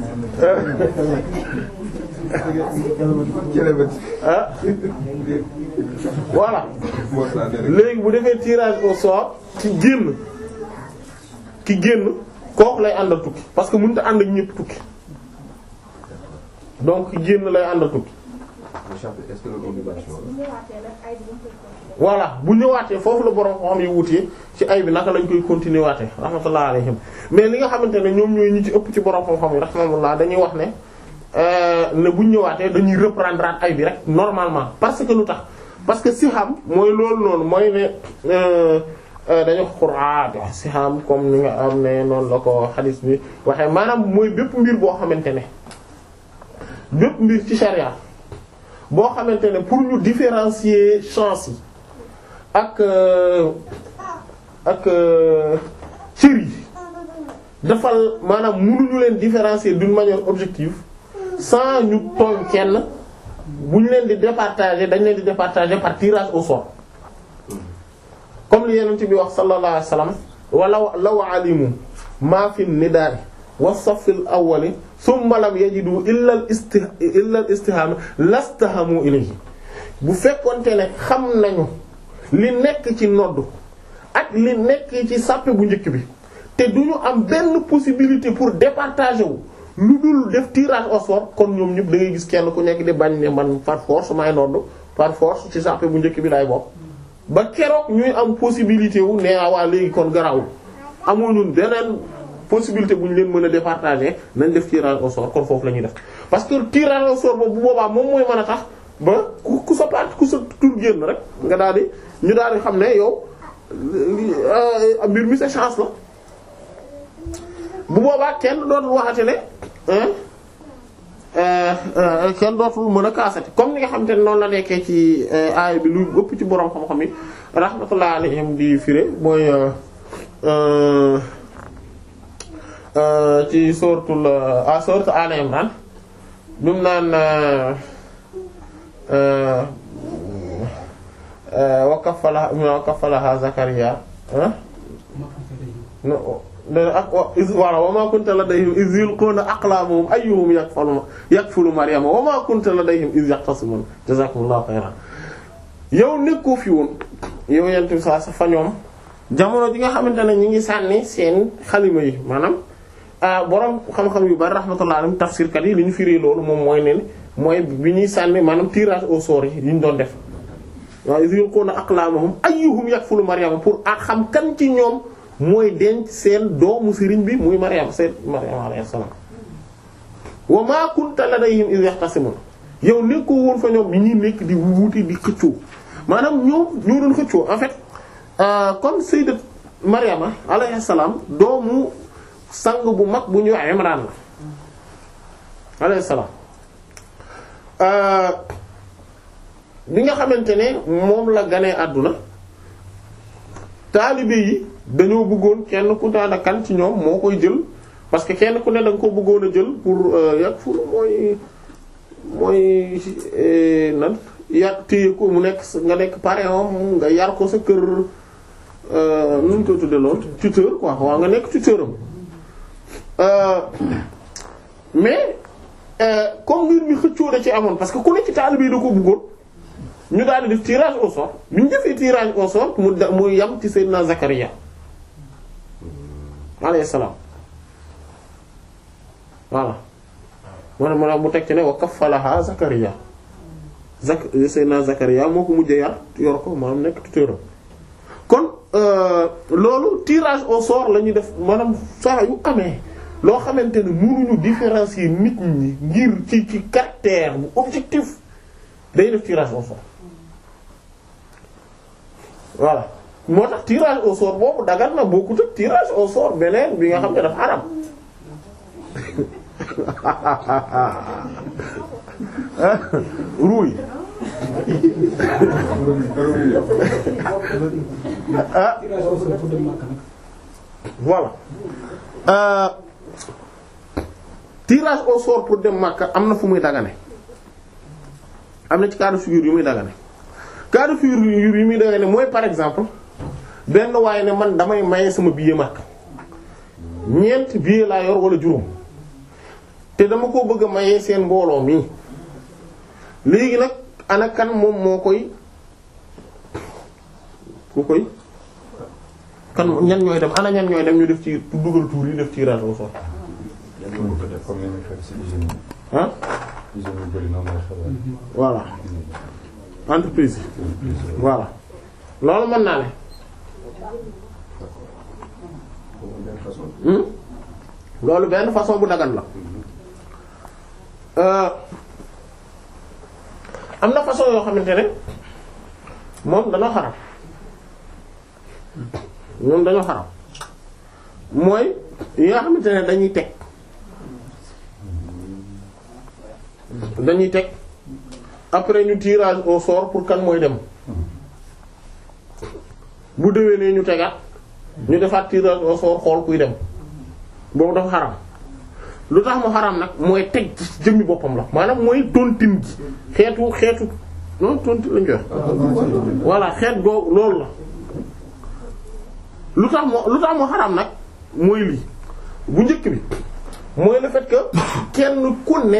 ah voilà léegi bu defee tirage au sort ci génn ki génn kooku lay àndal tukki parce que mënut a ànd ak ñépp tukki donc ki génn lay àndal tukki voilà bu ñëwaatee foofu la borom xam yi wutee ci ay bi naka lañ koy continuer waatee rahmatullah alayhim mais li nga xamante ne ñoom ñooy ñi ci ëpp ci borom xam-xam yi rahmatullah dañuy wax ne ne buñ ñëwaatee dañuy reprendre ay bi rek normalement parce que lu tax parce que si xam mooy loolu noonu mooy ne dañu Qur'an si xam comme ni nga am ne noonu la ko xadis bi waxee maanaam mooy bépp mbir boo xamante ne bépp mbir ci charia boo xamante ne pour ñu différencier chance yi ak ak cër yi dafa maanaam mënuñu leen différencier d'une manière objective sans ñu tooñ kenn bu ñu leen di départager dañ leen di départager par tirage au sort comme li yeneen ci bi wax sallallahu alayhi wasallam wala law alimu ma fi nidaari wa safil awwali thumma lam yajidu illa al isti illa al istihama lastahamu ilayhi bu fekkonte ne xam nañu li nekk ci nodd ak li nekk ci sàppe bu njëkk bi te du ñu am benn possibilité pour départager wu lu dul def tirage au sort kon ñoom ñëpp da ngay gis kenn ku nekk di bañ ne man par force may nodd par force ci sàppe bu njëkk bi lay bokk ba keroog ñuy am possibilité wu ne waa léegi kon garawul amuñu beneen possibilité bu ñu leen mën a départager nañ def tirage au sort kon foofu la ñuy def parce que tirage au sort boobu bu boobaa moom mooy mën a tax ba ku ku sa part ku sa tur génn rek nga daal di ñu daal di xam ne yow mbir mi sa chance la bu boobaa kenn dootul waxate ne kenn dootul mën a kaasati comme ni nga xam te ne noonu la nekkee ci aaya bi lu ëpp ci boroom xam-xam yi rahmatullah alayhim di firé mooy ci suratul a sourate Al Imran bi mu naan wa kaffalaha wa kaffalaha Zakariya ak is wala wa ma kunta ladayhim iz yulquna aqlamuhum ayyuhum yakfulu yakfulu Maryama wa ma kunta ladayhim iz yaqtasimun jazakumullahu khairan yow nekkoo fi woon yow yent bi saa sa fa ñoom jamono ji nga xamante ne ñi ngi sànni seen xalima yi maanaam borom xam-xam yu bari rahmatullah alayhim tafsirkat yi li ñu firi loolu moom mooy ne mooy bi ñuy sànni maanaam tirage au sort yi yi ñu doon def waaw iz yulquna aqlamuhum ayyuhum yakfulu Maryama pour a xam kan ci ñoom mooy denc seen doomu sëriñ bi muy Maryam seen Maryam alayhi salaam wa ma kunta ladayhim iz yaxtasimun yow nekkoo woon fa ñoom bi ñuy nekk di wuuti di xëccoo maanaam ñoom ñoo doon xëccoo en fait comme sayyidat Maryama alayhi salaam doomu sang bu mag bu ñuy wax Imran la alayhi salaam bi nga xamante ne moom la ganee àdduna taalibe yi dañoo bëggoon kenn ku daana kan ci ñoom moo koy jël parce que kenn ku ne da nga ko bëggoon a jël pour yàgg fulu mooy mooy nan yar téye ko mu nekk nga nekk parrain nga yar ko sa kër nu ñu koy tudde lool tuteur quoi waaw nga nekk tuteur am mais comme mbir mi xëccoo da ci amoon parce que ku nekk ci taalibe yi da ko bëggoon ñu daal di def tirage au sort bi ñu defee tirage au sort mu da mu yam ci Seydina Zakaria alayhi salaam voilà moo mu mu teg ci ne wa kaffalaha Zakaria Zak Seydina Zakaria moo ko mujjee yar yor ko maanaam nekk tuteuram kon loolu tirage au sort la ñuy def maanaam saa yu amee loo xamante ne mënuñu différencier nit ñi ngir ci ci caractère bu objectif day def tirage au sort voilà moo tax tirage au sort boobu dagan na bokkut ak tirage au sort beneen bi nga xam ne dafa haram ruuy ah voilà euh, tirage au sort pour dem Makka am na fu muy dagane am na ci cas de figure yu muy dagane cas de figure yu muy dagane mooy par exemple benn waaye ne man damay maye sama billet Makka ñeent billet laa yor wala juróom te dama ko bëgg a maye seen mbooloo mi léegi nag ana kan moom moo koy ku koy kan ñan ñooy dem ana ñan ñooy dem ñu def ci dugal tuur yi def ci tirage au sort comme ni ñu xew ci usine yi. ah usine yu bëri noonu lay xewee. voilà entreprise yi voilà loolu mën naa ne hmm loolu benn façon bu dagan la euh am na façon yoo xamante ne moom dañoo xaram ñoom dañoo xaram mooy yi nga xamante ne dañuy teg dañuy teg après ñu tirage au sort pour kan mooy dem bu déwénee ñu tegaat ñu defaat tirage au sort xool kuy dem boobu dafa xaram lu tax mu xaram nag mooy teg ci jëmmi boppam la maanaam mooy tontine gi xeetu xeetu non tontine lañu koy wax voilà xeet goo loolu la lu tax moo lu tax mu xaram nag mooy lii bu njëkk bi mooy le fait que kenn ku ne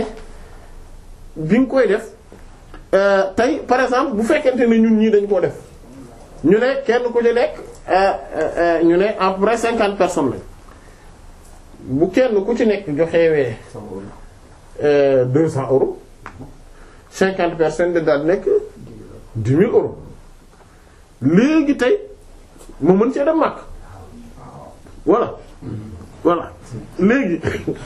bi nga koy def tey par exemple bu fekkente ne ñun ñii dañ koo def ñu ne kenn ku ci nekk ñu ne à peu près cinquante personnes lañ bu kenn ku ci nekk joxewee deux cents euros cinquante personnes de daal nekk dix mille euros léegi tey ma mën cee dem màkk voilà voilà léegi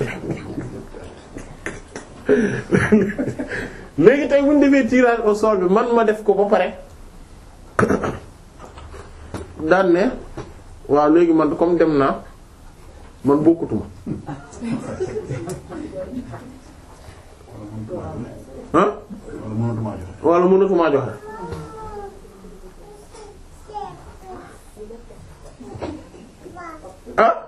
léegi tey bu ñu defee tirage au sort bi man ma def ko ba pare daan ne waaw léegi man comme dem naa man bokkutuma ah wala mënatumaa joxe ah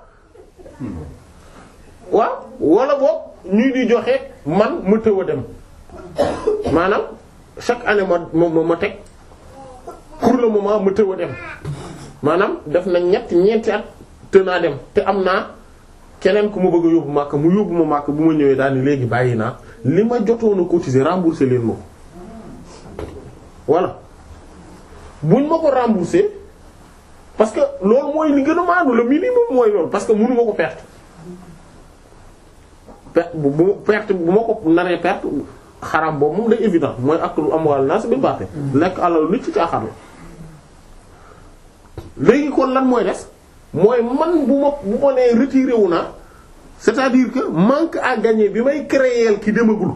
waaw wala boog ñuy di joxe man ma tëw a dem maanaam chaque année ma ma ma teg pour le moment ma tëw a dem maanaam def na ñett ñeenti at te naa dem te am naa keneen ku ma bëgg a yóbbu màkk mu yóbbu ma màkk bu ma ñëwee daal ni léegi bàyyi naa li ma jotoon a cotiser rembourser leen ma ko voilà buñ ma ko rembourser parce que loolu mooy li gën a maandu le minimum mooy loolu parce que mënu ma ko perte perte bu bu perte bu ma ko naree perte xaram boobu moom day évident mooy ak lu am wàll naa si biir baaxee lekk alal nit ci caaxaan la léegi kon lan mooy des mooy man bu ma bu ma nee retiré wu naa c'est-à-dire que manque à gagner bi may créer ki demagul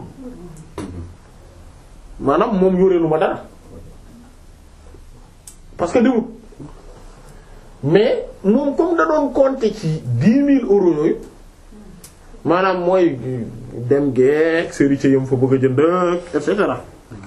maanaam moom yoreelu ma dara parce que demut mais moom comme da doon compter ci dix mille euros yooyu maanaam mooy dem geek seritier yam fa bëgg a jënd et cetera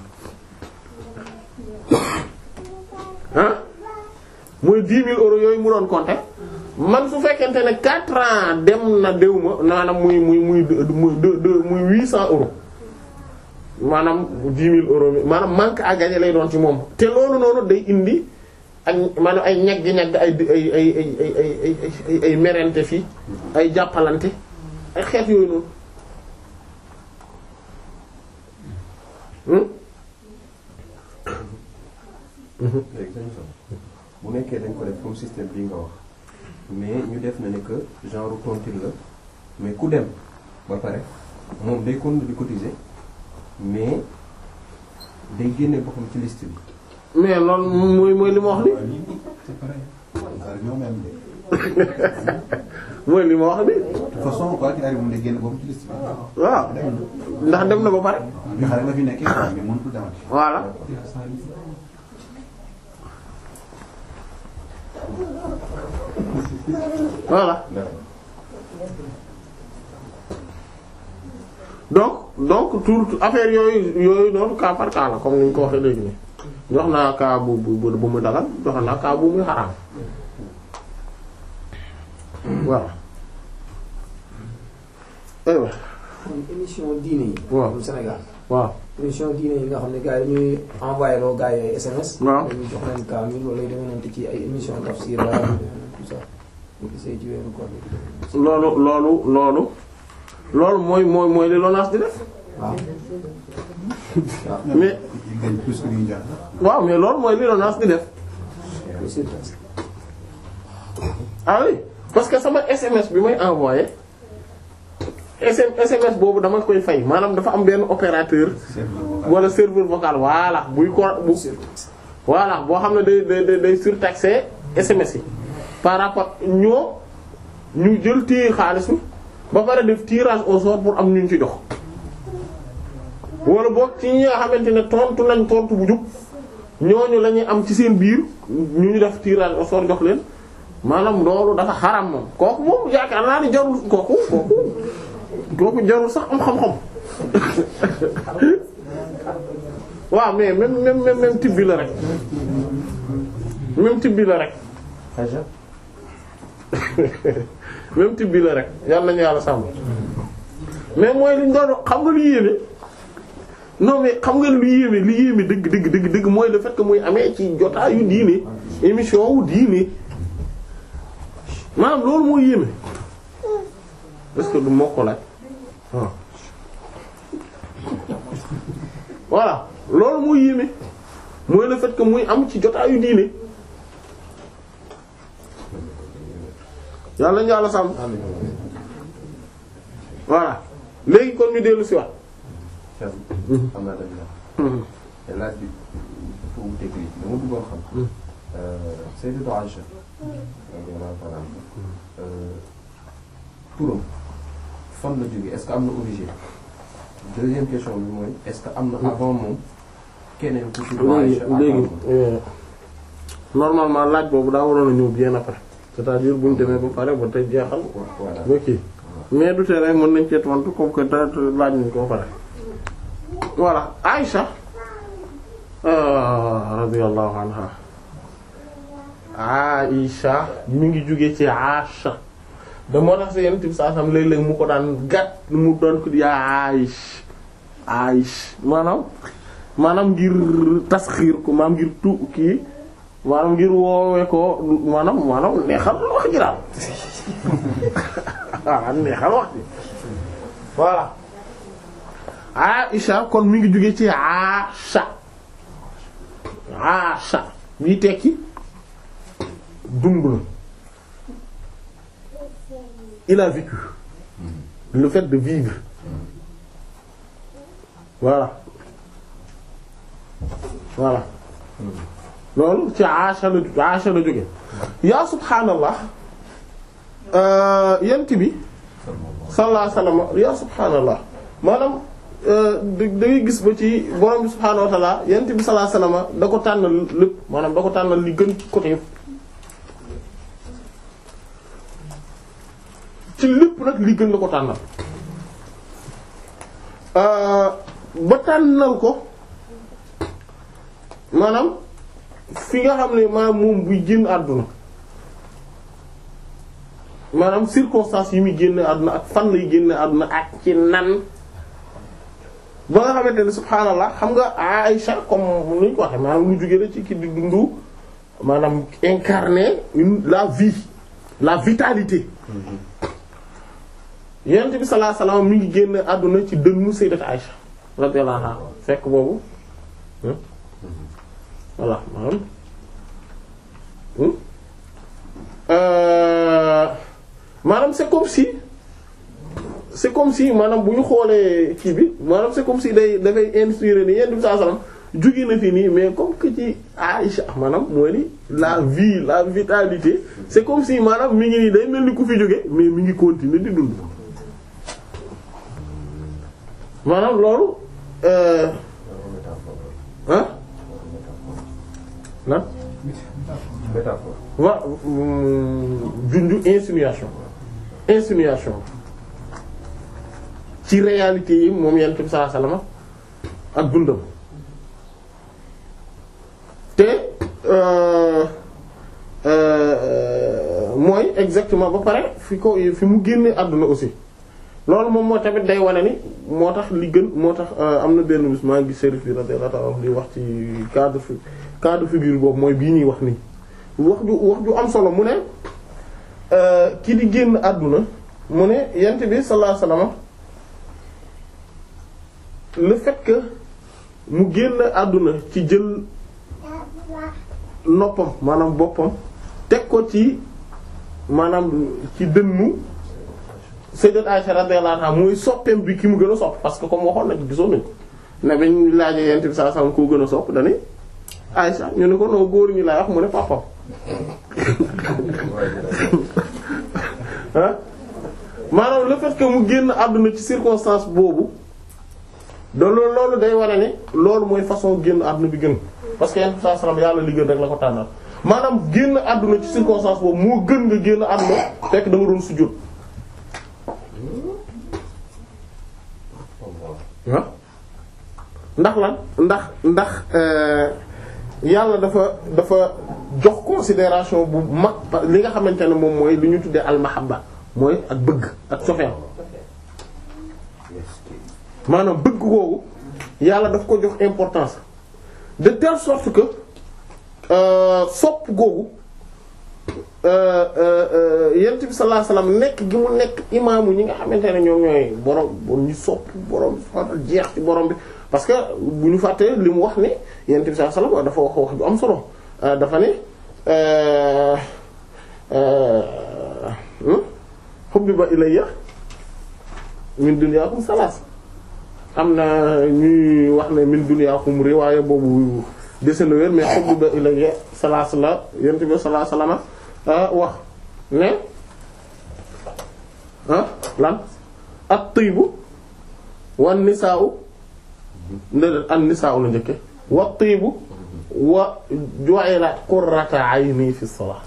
ah mooy dix mille euros yooyu mu doon compter man su fekkente ne quatre ans dem na déw ma maanaam muy muy muy muy muy huit cent euros maanaam dix mille euros mi maanaam manque à gagner lay doon ci moom te loolu noonu day indi ak maanaam ay ñagg-ñagg ay ay ay ay ay ay ay ay merente fii ay jàppalante ay xeet yooyu noonu léegi dañu sax bu nekkee dañ ko def comme système bii nga wax mais ñu def na ne que genre tontine la mais ku dem ba pare moom day continuer di cotiser mais day génne boppam ci liste bi. mais loolu mooy mooy li ma wax ni c'est pareil. ñoo même de. mooy li ma wax ni de toute façon quoi qu'il arrive moom day génn boobu ci liste bi. waaw ndax dem na ba pare bi xale la fi nekkee quoi mais mënatul demati. voilà voilà donc donc tout affaire yooyu yooyu noonu cas par cas la comme ni ñu ko waxee léegi nii jox naa cas bu bu bu mu dagal jox naa cas bu muy xaraam voilà aywa kon émission diine yi. waaw bu Sénégal. waaw émission diine yi nga xam ne gars yi dañuy envoyé loo gars yi ay SMS. waaw dañuy jox leen kaamil wala yu demee noonu ci ay émission tafsir la tout ça. ñu gisee ci weeru koor bi. loolu loolu loolu loolu mooy mooy mooy li LONASE di def waaw. mais il gagne plus que li ñu jox. waaw mais loolu mooy li LONASE di def c'est ah oui parce que sama SMS bi may envoyé SM SMS boobu dama koy fay maanaam dafa am benn opérateur wala serveur vocal voilà buy ko bu voilà boo xam ne day day day day surtaxé SMS yi par rapport ñoo ñu jël téye xaalis bi ba pare def tirage au sort pour am ñu ci jox wala boog ci ñi nga xamante ne tontu nañ tontu bu jub ñooñu la ñuy am ci seen biir ñu ñu def tirage au sort jox leen maanaam loolu dafa xaram moom kooku moom yaakaar naa ni jarul kooku kooku kooku jarul sax am xam-xam waaw mais même même même même type bi la rek même type bi la rek même type bi la rek yàlla nañu yàlla sàmm mais mooy liñ doon xam nga lu yéeme non mais xam nga lu yéeme lu yéeme dëgg dëgg dëgg dëgg mooy le fait que muy amee ci jotaayu diine émission wu diine maanaam loolu mooy yéeme est-ce que du moo ko laaj waaw voilà loolu mooy yéeme mooy le fait que muy am ci jotaayu diine yàlla ñu yàlla sàmm voilà léegi kon ñu dellu si waat am naa tamit la te laaj bi foo wuteeg lii dama bëggoon xam Sayyidatu Aïcha radiyallahu ta'ala anha turam fan la jógee est-ce que am na origine deuxième question bi mooy est-ce que am na avant moom keneen ku tudd léegi Aïcha léegi euh, normalement laaj boobu daa waroon a ñëw bien après c'est-à-dire bu ñu demee ba pare ba tey jeexal voilà ba kii mais du tee rek mën nañ cee tontu comme que da laaj nañ ko ba pare voilà Aïcha euh, radiyallahu anha Aïcha mi ngi jóge ci Aïcha da moo tax si yenn tib saa sam léeg-léeg mu ko daan gàtt mu doon ko di yaa Aïch Aïch maanaam maanaam ngir tasxiir ko maanaam ngir tu kii maanaam ngir woowee ko maanaam maanaam neexal wax ji daal waaw neexal wax ji voilà Aïcha kon mi ngi jóge ci Aïcha Aïcha bii tekki dund na il a vécu le fait de vivre voilà voilà loolu ci Aïcha la Aïcha la jóge yaa subhaanallah yent bi sallallahu alayhi wasallam yaa subhaanallah maanaam da da ngay gis ba ci borom bi subhaanahu wa ta'ala yent bi sallallahu alayhi wasallam da ko tànnal lépp maanaam da ko tànnal li gën ci côté yëpp ci lépp nag li gën la ko tànnal ba tànnal ko maanaam fi nga xam ne maanaam moom buy génn àdduna maanaam circonstances yi muy génn àdduna ak fan lay génn àdduna ak ci nan ba nga xamante ne subhaanallah xam nga Aïcha comme ni ñu ko waxee maanaam lu jóge la ci ki di dundu maanaam incarner une la vie la vitalité yonent bi sallallahu alayhi wasallam mi ngi génn àdduna ci dënnu sayyidat Aïcha radiyallahu anha fekk boobu voilà maanaam maanaam c'est comme si c'est comme si maanaam bu ñu xoolee kii bi maanaam c'est comme si day dafay inspirer ni yonent bi sallallahu alayhi wasallam jóge na fi nii mais comme que ci Aïcha maanaam mooy ni la vie la vitalité c'est comme si maanaam mi ngi nii day mel ni ku fi jóge mais mi ngi continuer di dund maanaam loolu ah lan métaphore wa junju insinuation insinuation ci réalité yi moom yonent bi sallallahu alayhi wasallam ak dundam te mooy exactement ba pare fi ko fi mu génne àdduna aussi loolu moom moo tamit day wane ni moo tax li gën moo tax am na benn bis maa ngi Chérif bi radiyallahu ta'ala di wax ci cas de fi cas de figure boobu mooy bii ñuy wax nii wax ju wax ju am solo mu ne ki di génn àdduna mu ne yent bi sallallahu alayhi wasallam le fait que mu génn àdduna ci jël noppam maanaam boppam teg ko ci maanaam ci dënnu sayyidat Aisha radiyallahu anha mooy soppeem bi ki mu gën a sopp parce que comme waxoon nañ gisoon nañ ne bañ laajee yent bi sallallahu alayhi wasallam koo gën a sopp dani Aisha ñu ne ko noo góor ñi lay wax mu ne papam ah maanaam le fait que mu génn àdduna ci circonstance boobu da loolu loolu day wane ne loolu mooy façon génn àdduna bi gën parce que yenn saa salaam yàlla li gën rek la ko tànnal maanaam génn àdduna ci circonstance boobu moo gën nga génn àdduna fekk da nga doon sujjóot ah ndax lan ndax ndax yàlla dafa dafa jox considération bu mag li nga xamante ne moom mooy li ñu tuddee almahabba mooy ak bëgg ak cofeel maanaam bëgg googu yàlla daf ko jox importance de telle sorte que sopp googu yent bi sallallahu alayhi wasallam nekk gi mu nekk imaamu ñi nga xamante ne ñoom ñooy borom borom ñu sopp borom subhaanahu jeex ci borom bi parce que bu ñu fàttee li mu wax ne yent bi sallallahu alayhi wasallam dafa wax wax ju am solo dafa ne hubbiba ilayya min dunyaakum salaas am na ñuy wax ne min dunyaakum riwaaya boobu dese na wér mais hubbiba ilayya salaas la yent bi sallallahu alayhi wasallam wax ne ah lan at-tayyibu wan nisaa'u ndedeen an nisaa'u la njëkke wa tayyibu wa ju'ilat qurrata ayni fi salat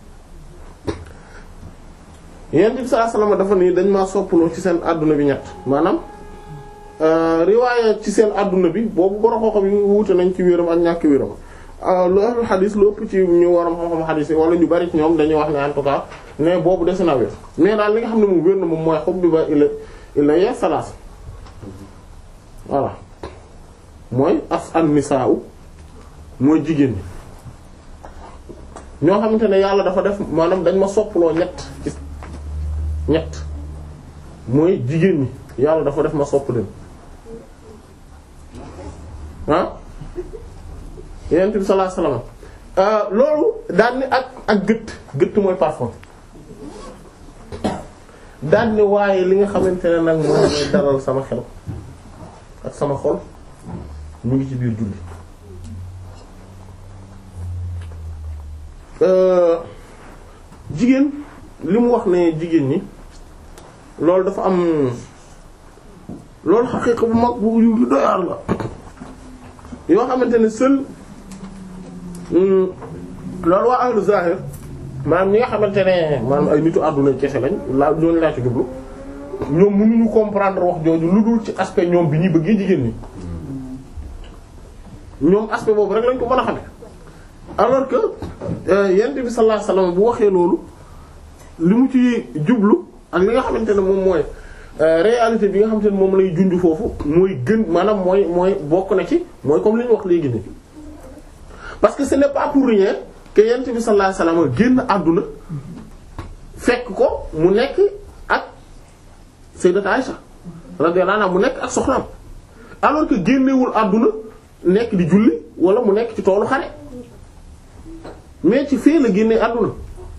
yent bi sallallahu alayhi wasallam dafa nii dañ maa soppaloo ci seen àdduna bi ñett maanaam riwaaya ci seen àdduna bi boobu borom xam-xam yi wuute nañ ci wéram ak ñàkk wéram lu ahlul xadis lu ëpp ci ñu waram xam-xam xadis yi wala ñu bari ci ñoom dañuy wax ne en tout cas ne boobu des na wér mais daal li nga xam ne moom wér na moom mooy xob bi ba ila ila ya salaas voilà mooy as an nisaa mooy jigéen ñi ñoo xamante ne yàlla dafa def maanaam dañ ma soppaloo ñett ci ñett mooy jigéen ñi yàlla dafa def ma sopp leen ah yenent bi sallallahu alayhi wasallam loolu daan ni ak ak gëtt gëtt mooy parfum daan ni waaye li nga xamante ne nag moom mooy dalal sama xel ak sama xol mu ngi ci biir julli jigéen li mu wax ne jigéen ñi loolu dafa am loolu xaqiiqa bu mag bu yu doyaar la yoo xamante ne seul loolu waa ahlu zahir maanaam ñi nga xamante ne maanaam ay nitu àdduna kese lañ laa ñooñu laa ci jublu ñoom mënuñu comprendre wax jooju lu dul ci aspect ñoom bi ñuy bëggee jigéen ñi ñoom aspect boobu rek lañ ko mën a xame alors que yent bi sallallahu alayhi wasallam bu waxee loolu li mu ci jublu ak li nga xamante ne moom mooy réalité bi nga xamante ne moom lay junj foofu mooy gën maanaam mooy mooy bokk na ci mooy comme li ñu wax léegi nii parce que ce n'est pas pour rien que yent bi sallallahu alayhi wasallam génn àdduna fekk ko mu nekk ak sayyidat Aisha radiyallahu anha mu nekk ak soxnaam alors que génnewul àdduna nekk di julli wala mu nekk ci toolu xare mais ci fee la génnee àdduna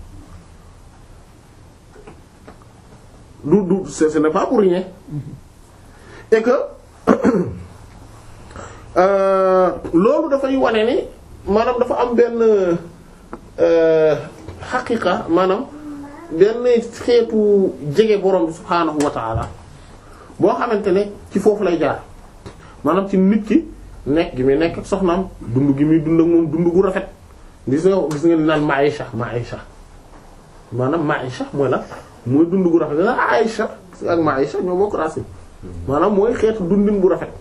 du du ce ce n'est pas pour rien et que loolu dafay wane ni maanaam dafa am benn xaqiqa maanaam benn xeetu jege borom bi subhaanahu wa ta'ala boo xamante ne ci foofu lay jaar maanaam ci nit ki nekk gi muy nekk ak soxnaam dund gi muy dund ak moom dund gu rafet gis nga gis nga naan maisha maisha maanaam maisha mooy la mooy dund gu rafet nga Aïcha ak maisha ñoo bokk racine maanaam mooy xeetu dundin bu rafet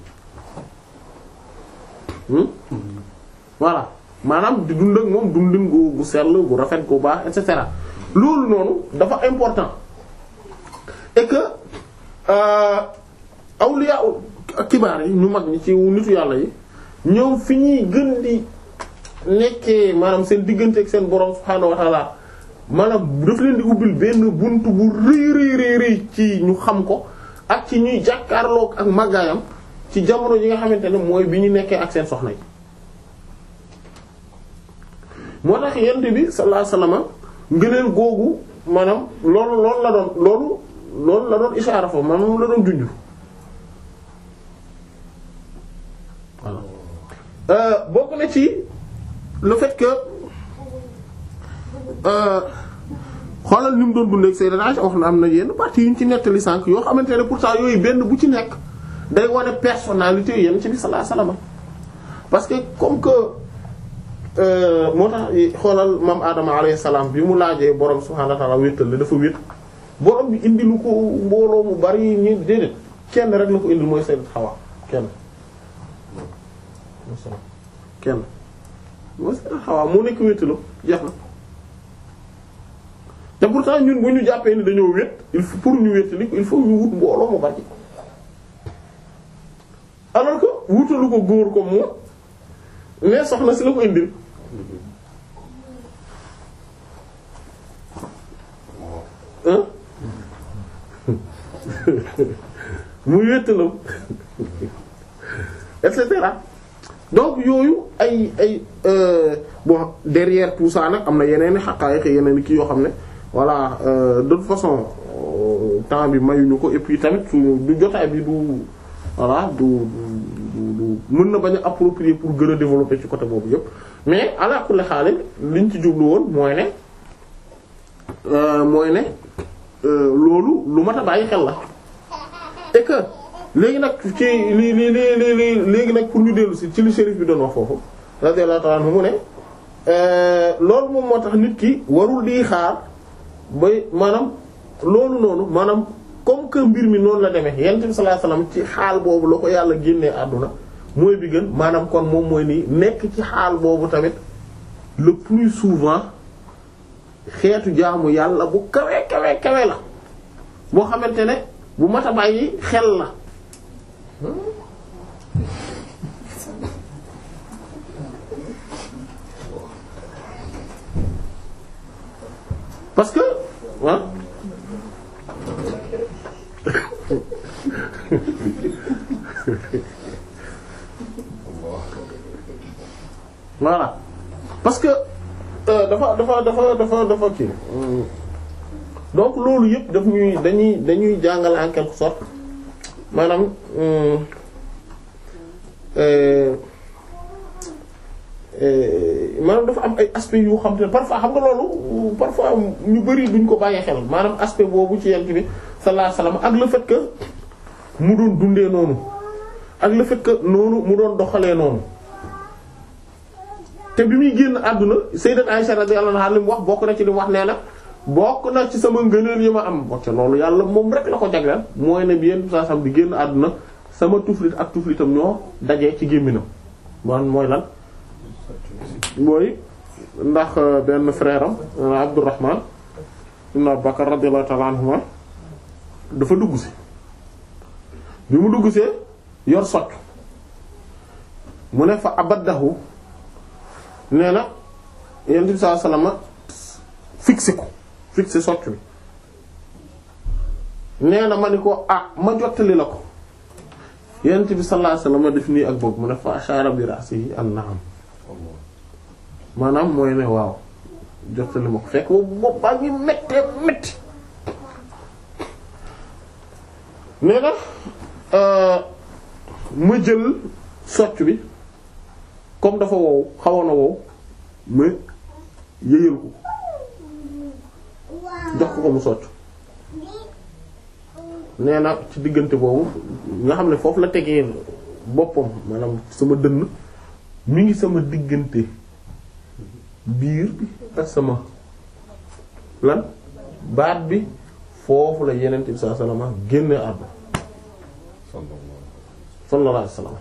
voilà maanaam di dund ak moom dundin gu gu sell gu rafet gu baax et cetera loolu noonu dafa important et que awliya kibaar yi ñu mag ñi ci nitu yàlla yi ñoom fi ñuy gën di nekkee maanaam seen diggante ak seen borom subhaanahu wa ta'ala maanaam daf leen di ubbil benn bunt bu rëy rëy rëy rëy ci ñu xam ko ak ci ñuy jàkkaarloog ak màggaayam ci jamono yi nga xamante ne mooy bi ñu nekkee ak seen soxna yi moo tax yent bi sallallahu alayhi wasallam ngëneel googu maanaam loolu loolu la doon loolu loolu la doon ishaara fa maanaam la doon junju voilà bokk na ci le fait que xoolal ni mu doon dundee ak Sayyidina Aisha wax na am na yenn parties yu ñu ci nettali sànq yoo xamante ne pourtant yooyu benn bu ci nekk day wane personnalité yenn ci bi sallallahu alayhi wasallam parce que comme que moo tax xoolal maam Adama alayhi salaam bi mu laajee borom subhaanahu wa ta'aala wéetal la dafa wéet borom bi indi lu ko mbooloo mu bari ñi déedéet kenn rek la ko indil mooy Sayyidat Hawa kenn kenn mooy Sayyidat Hawa moo nekk wéetalu jeex na te pourtant ñun bu ñu jàppee ni dañoo wét il faut pour ñu wétali il faut ñu wut mbooloo mu bari alors que wutalu ko góor ko moom mais soxna si la ko indil hein mu wéttalam et cetera donc yooyu ay ay bon derrière tout ça nag am na yeneen i xaqaayiq yeneen i kii yoo xam ne voilà de toute façon temps bi mayuñu ko et puis tamit suñu du jotaay bi du voilà du du du mën na bañ a approprier pour gën a développer ci côté boobu yëpp mais ala kulli xaal liñ ci jublu woon mooy ne mooy ne loolu lu mat a bàyyi xel la et que léegi nag ci li li li li li léegi nag pour ñu dellu si ci li shérif bi doon wax foofu radiyallahu ta'ala anhu mu ne loolu moom moo tax nit ki warul di xaar bay maanaam loolu noonu maanaam comme que mbir mi noonu la demee yonent bi sallallahu alayhi wasallam ci xaal boobu la ko yàlla génnee àdduna mooy bi gën maanaam kon moom mooy nii nekk ci xaal boobu tamit le plus souvent xeetu jaamu yàlla bu kawe kawe kawe la boo xamante ne bu mat a bàyyi xel la parce que ah voilà parce que dafa dafa dafa dafa dafa kii donc loolu yëpp daf ñuy dañuy dañuy jàngal en quelque sorte maanaam maanaam dafa am ay aspects yu xam te ne parfois xam nga loolu parfois ñu bari duñ ko bàyyee xel maanaam aspect boobu ci yent bi sallallahu alayhi wasallam ak le fait que mu doon dundee noonu ak le fait que noonu mu doon doxalee noonu te bi muy génn àdduna sayyidat Aisha radiyallahu anha li mu wax bokk na ci li mu wax nee na bokk na ci sama ngëneel yi ma am bokk loolu yàlla moom rek la ko jagleel mooy ne bi yenn saa sam di génn àdduna sama tuflit ak tuflitam ñoo dajee ci gémminam man mooy lan mooy ndax benn frère am Abdurrahman ibn Abubakar radiyallahu ta'ala anhuma dafa dugg si bi mu dugg see yor socc mu ne fa abaddahu nee na yonent bi sallallahu alayhi wasallam fixé ko fixé socc bi nee na ma ni ko ah ma jottali la ko yonent bi sallallahu alayhi wasallam def nii ak boobu mu ne fa ashara bi ra'sihi an na'am maanaam mooy ne waaw jottali ma ko fekk boobu bopp baa ngi méttee métti nee na ma jël socc bi comme dafa wow xawoon na wow ma yëyal ko jox ko ko mu socc nee na ci diggante boobu nga xam ne foofu la tegee boppam maanaam sama dënn mi ngi sama diggante biir bi ak sama lan baat bi foofu la yeneen bi sallallahu alayhi wasallam génne àdduna sallallahu alayhi wasallam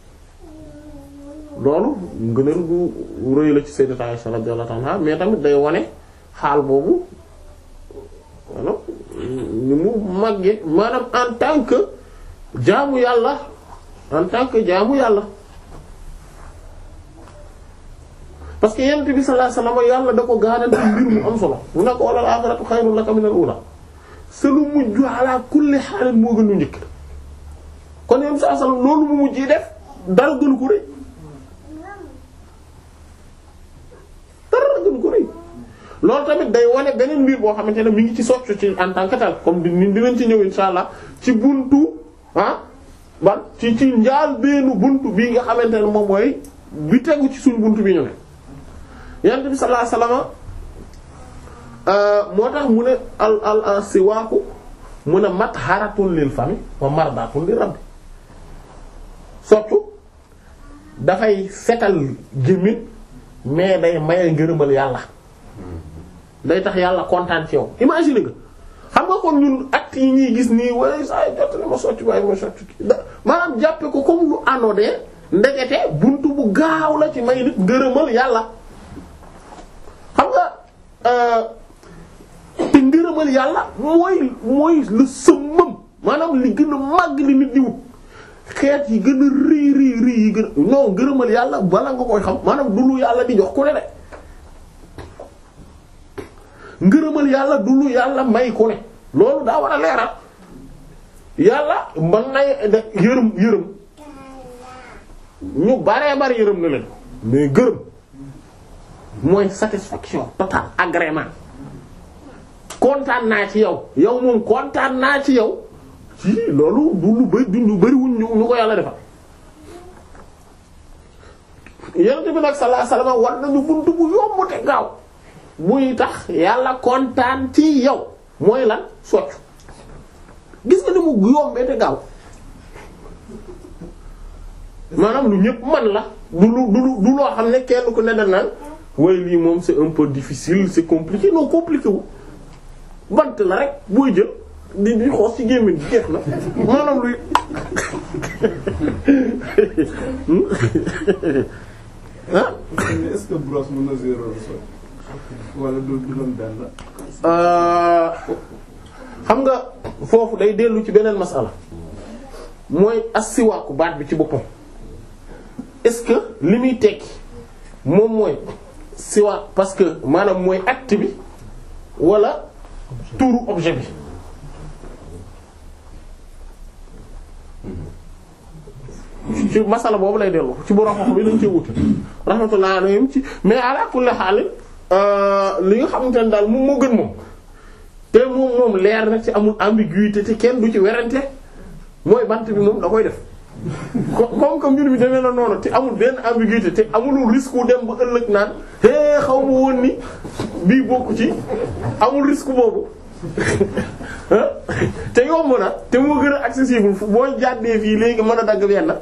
loolu ngëneel gu rëy la ci sayyidati Aisha radiyallahu anha mais tamit day wane xaal boobu maanaam ni mu màggee maanaam en tant que jaamu yàlla en tant que jaamu yàlla parce que yonent bi sallallahu alayhi wasallam yàlla da ko garanti mbir mu am solo mu ne ko wala al-aaxiratu xayrun laka mina al-uulaa sa lu mujj ala kulli xaalin moo gën lu njëkk kon yonent bi sallallahu alayhi wasallam loolu mu mujj def dara gënu ko rëy dara gënu ko rëy loolu tamit day wane beneen mbir boo xamante ne mi ngi ci soccu ci en tant que tel comme di dinañ ci ñëw insha allah ci buntu ah ban ci ci njaal beenu buntu bii nga xamante ne moom mooy bi tegu ci suñu buntu bi ñu ne yonent bi sallallahu alayhi wasallam moo tax mu ne al al al siwaaku mu ne matharatun lil fami wa mardatun lir rabbi soccu dafay setal gémmiñ mais day maye ngërëmal yàlla day tax yàlla kontaan ci yow imagine nga xam nga kon ñun actes yi ñuy gis nii wala saa yu jot ma soccu waaye ma soccu maanaam jàppe ko comme lu anodin ndekete buntu bu gaaw la ci may nit ngërëmal yàlla xam nga te ngërëmal yàlla mooy mooy le summum maanaam li gën a màgg li nit di wut xeet yi gën a rii rii rii yi gën a non ngërëmal yàlla bala nga koy xam maanaam du lu yàlla di jox ku ne de ngërëmal yàlla du lu yàlla may ku ne loolu daa war a leeral yàlla mën nay da yërëm yërëm ñu baree bari yërëm na leen mais gërëm mooy satisfaction totale agrément kontaan naa ci yow yow moom kontaan naa ci yow ci loolu du lu bari du lu bariwuñ ñu ñu ko yàlla defal yonent bi nag sallallahu alayhi wasallam war nañu buntu bu yomb te gaaw buy tax yàlla kontaan ci yow mooy lan soccu gis nga ni mu yombee te gaaw maanaam lu ñëpp man la du lu du lu du loo xam ne kenn ku ne da naan waaye lii moom c'est un peu difficile c'est compliqué non compliqué wu bant la rek booy jël di di xoos ci gémmiñ gi jeex na maanaam luy ah est-ce que brosse mën na zéro sol wala du du doon benn xam nga foofu day dellu ci beneen masala mooy assiwaaku baat bi ci boppam est-ce que li muy tekki moom mooy siwaak parce que maanaam mooy acte bi wala tuuru objet bi ci masala boobu lay dellu ci borom xam bi lañ cee wuti rahmatullah alayhim ci mais ala kulli haal li nga xamante ne daal moom moo gën moom te moom moom leer na ci amul ambiguïté te kenn du ci werante mooy bant bi moom da koy def co- comme que mbir bi demee na noonu te amul benn ambiguïté te amulul risque wu dem ba ëllëg naan hé xaw ma woon ni bii bokku ci amul risque boobu te yomb na te moo gën a accessible fu boo jàddee fii léegi mën a dagg benn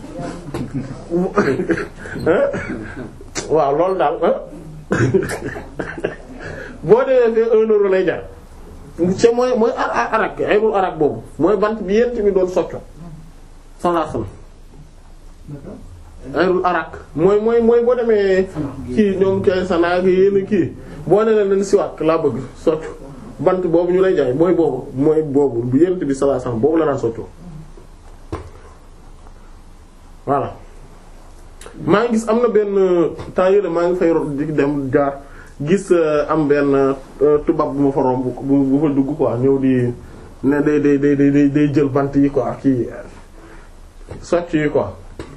waaw loolu daal boo demee fee un euro lay jar te mooy mooy ar ar arak ayrul arak boobu mooy bant bi yent mi doon socco sallallahu alayhi wasallam ayrul arak mooy mooy mooy boo demee kii ñoom kay sanaag yéen kii boo ne leen siwaak laa bëgg soccu bant boobu ñu lay jaay mooy boobu mooy boobu bu yent bi sallallahu alayhi wasallam boobu la daan soccoo voilà maa ngi gis am na benn temps yële maa ngi fay di dem jaar gis am benn tubaab bu ma fa romb bu bu fa dugg quoi ñëw di ne day day day day day jël bant yi quoi kii socc yi quoi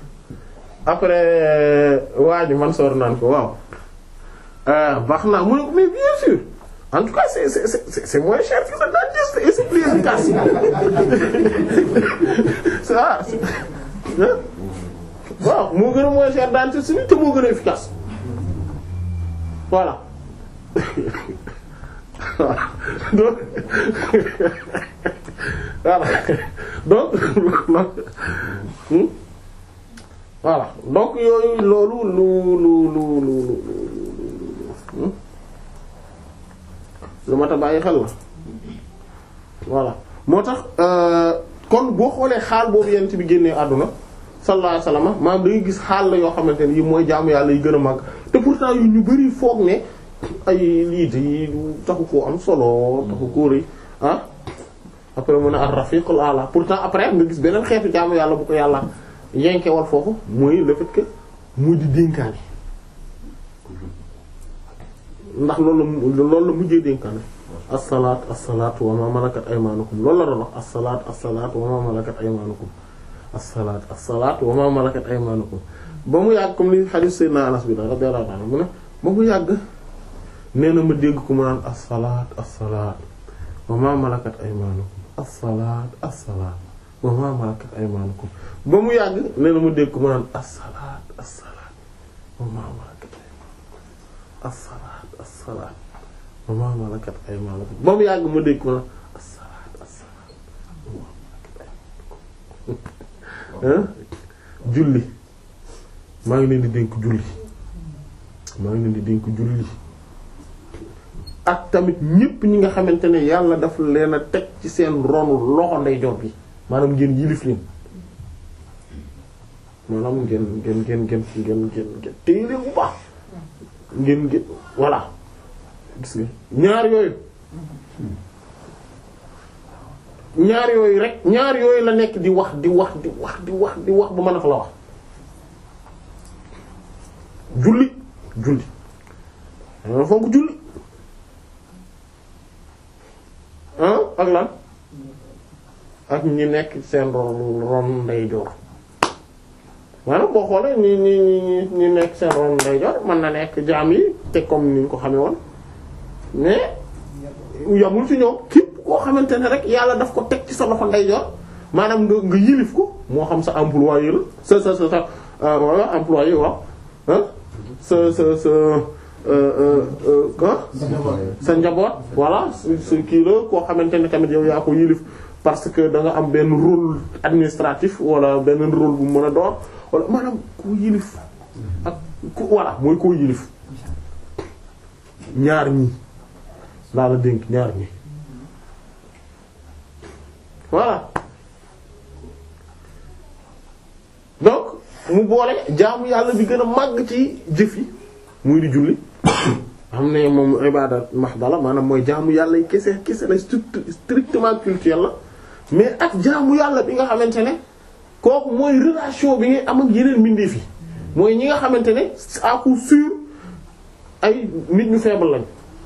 après waa ji man soor naan ko waaw baax naa mu ne ko mais bien sûr en tout cas c'est c'est c'est c'est moins cher que le dentiste et c'est plus efficace ça waaw moo gën a moins cher dentiste bi te moo gën a efficace voilà donc voilà donc hmm? voilà donc yooyu loolu lu lu lu lu lu lu mat a bàyyi xel la voilà moo tax kon boo xoolee xaal boobu yent bi génnee àdduna sallallahu alayhi wasallam maanaam da ngay gis xaal la yoo xamante ne yi mooy jaamu yàlla yi gën a màgg te pourtant yu ñu bari foog ne ay lii de taxu koo am solo taxu koo rëy ah après mu ne ar-rafiqul a'la pourtant après nga gis beneen xeetu jaamu yàlla bu ko yàlla yenkewal foofu mooy le fait que muy di dénkaane ndax loolu la loolu la mujjee dénkaane as-salaat as-salaat wa ma malakat aymanukum loolu la doon wax as-salaat as-salaat wa ma malakat aymanukum as-salaat as-salaat wa ma malakat aymanukum ba mu yàgg comme li hadith sayyidina Anas bi la radiyallahu anhu mu ne ba mu yàgg nee na ma dégg ko mu naan as-salaat as-salaat wa ma malakat aymanukum as-salaat as-salaat wa ma malakat aymanukum ba mu yàgg nee na ma dégg ko mu naan as-salaat as-salaat wa ma malakat aymanukum as-salaat as-salaat wa ma malakat aymanukum ba mu yàgg ma dégg ko mu naan as-salaat as-salaat wa ma malakat aymanukum julli maa ngi leen di dénk julli maa ngi leen di dénk julli ak tamit ñépp ñi nga xamante ne yàlla daf leen a teg ci seen ronu loxo ndeyjoor bi maanaam ngeen yilif leen maanaam ngeen ngeen ngeen ngeen ngeen ngeen ngeen téye leen bu baax ngeen ngeen voilà gis nga ñaar yooyu ñaar yooyu rek ñaar yooyu la nekk di wax di wax di wax di wax di wax ba mën a fa la wax julli julli danga fonk julli ah ak lan ak ñi nekk seen ron ron ndeyjoor maanaam boo xoolee ñi ñi ñi ñi nekk seen ron ndeyjoor mën na nekk jaam yi te comme ni ñu ko xamee woon mais yamul ci ñoom képp koo xamante ne rek yàlla daf ko teg ci sa loxo ndeyjoor maanaam nga nga yilif ko moo xam sa employé la sa sa sa sa wala employé waaw ah sa sa sa sa njaboot voilà sa kii la koo xamante ne tamit yow yaa ko yilif parce que da nga am benn rôle administratif wala benn rôle bu mën a door wala maanaam koo yilif ak ku voilà mooy koo yilif ñaar ñi laa la dénk ñaar ñi voilà donc mu boole jaamu yàlla bi gën a màgg ci jëf yi muy di julli xam ne moom ibada mahdala maanaam mooy jaamu yàlla yi kese kese la strictement culturel la mais ak jaamu yàlla bi nga xamante ne kooku mooy relation bi ngay am ak yeneen mbindeef yi mooy ñi nga xamante ne à coup sûr ay nit ñu faible lañ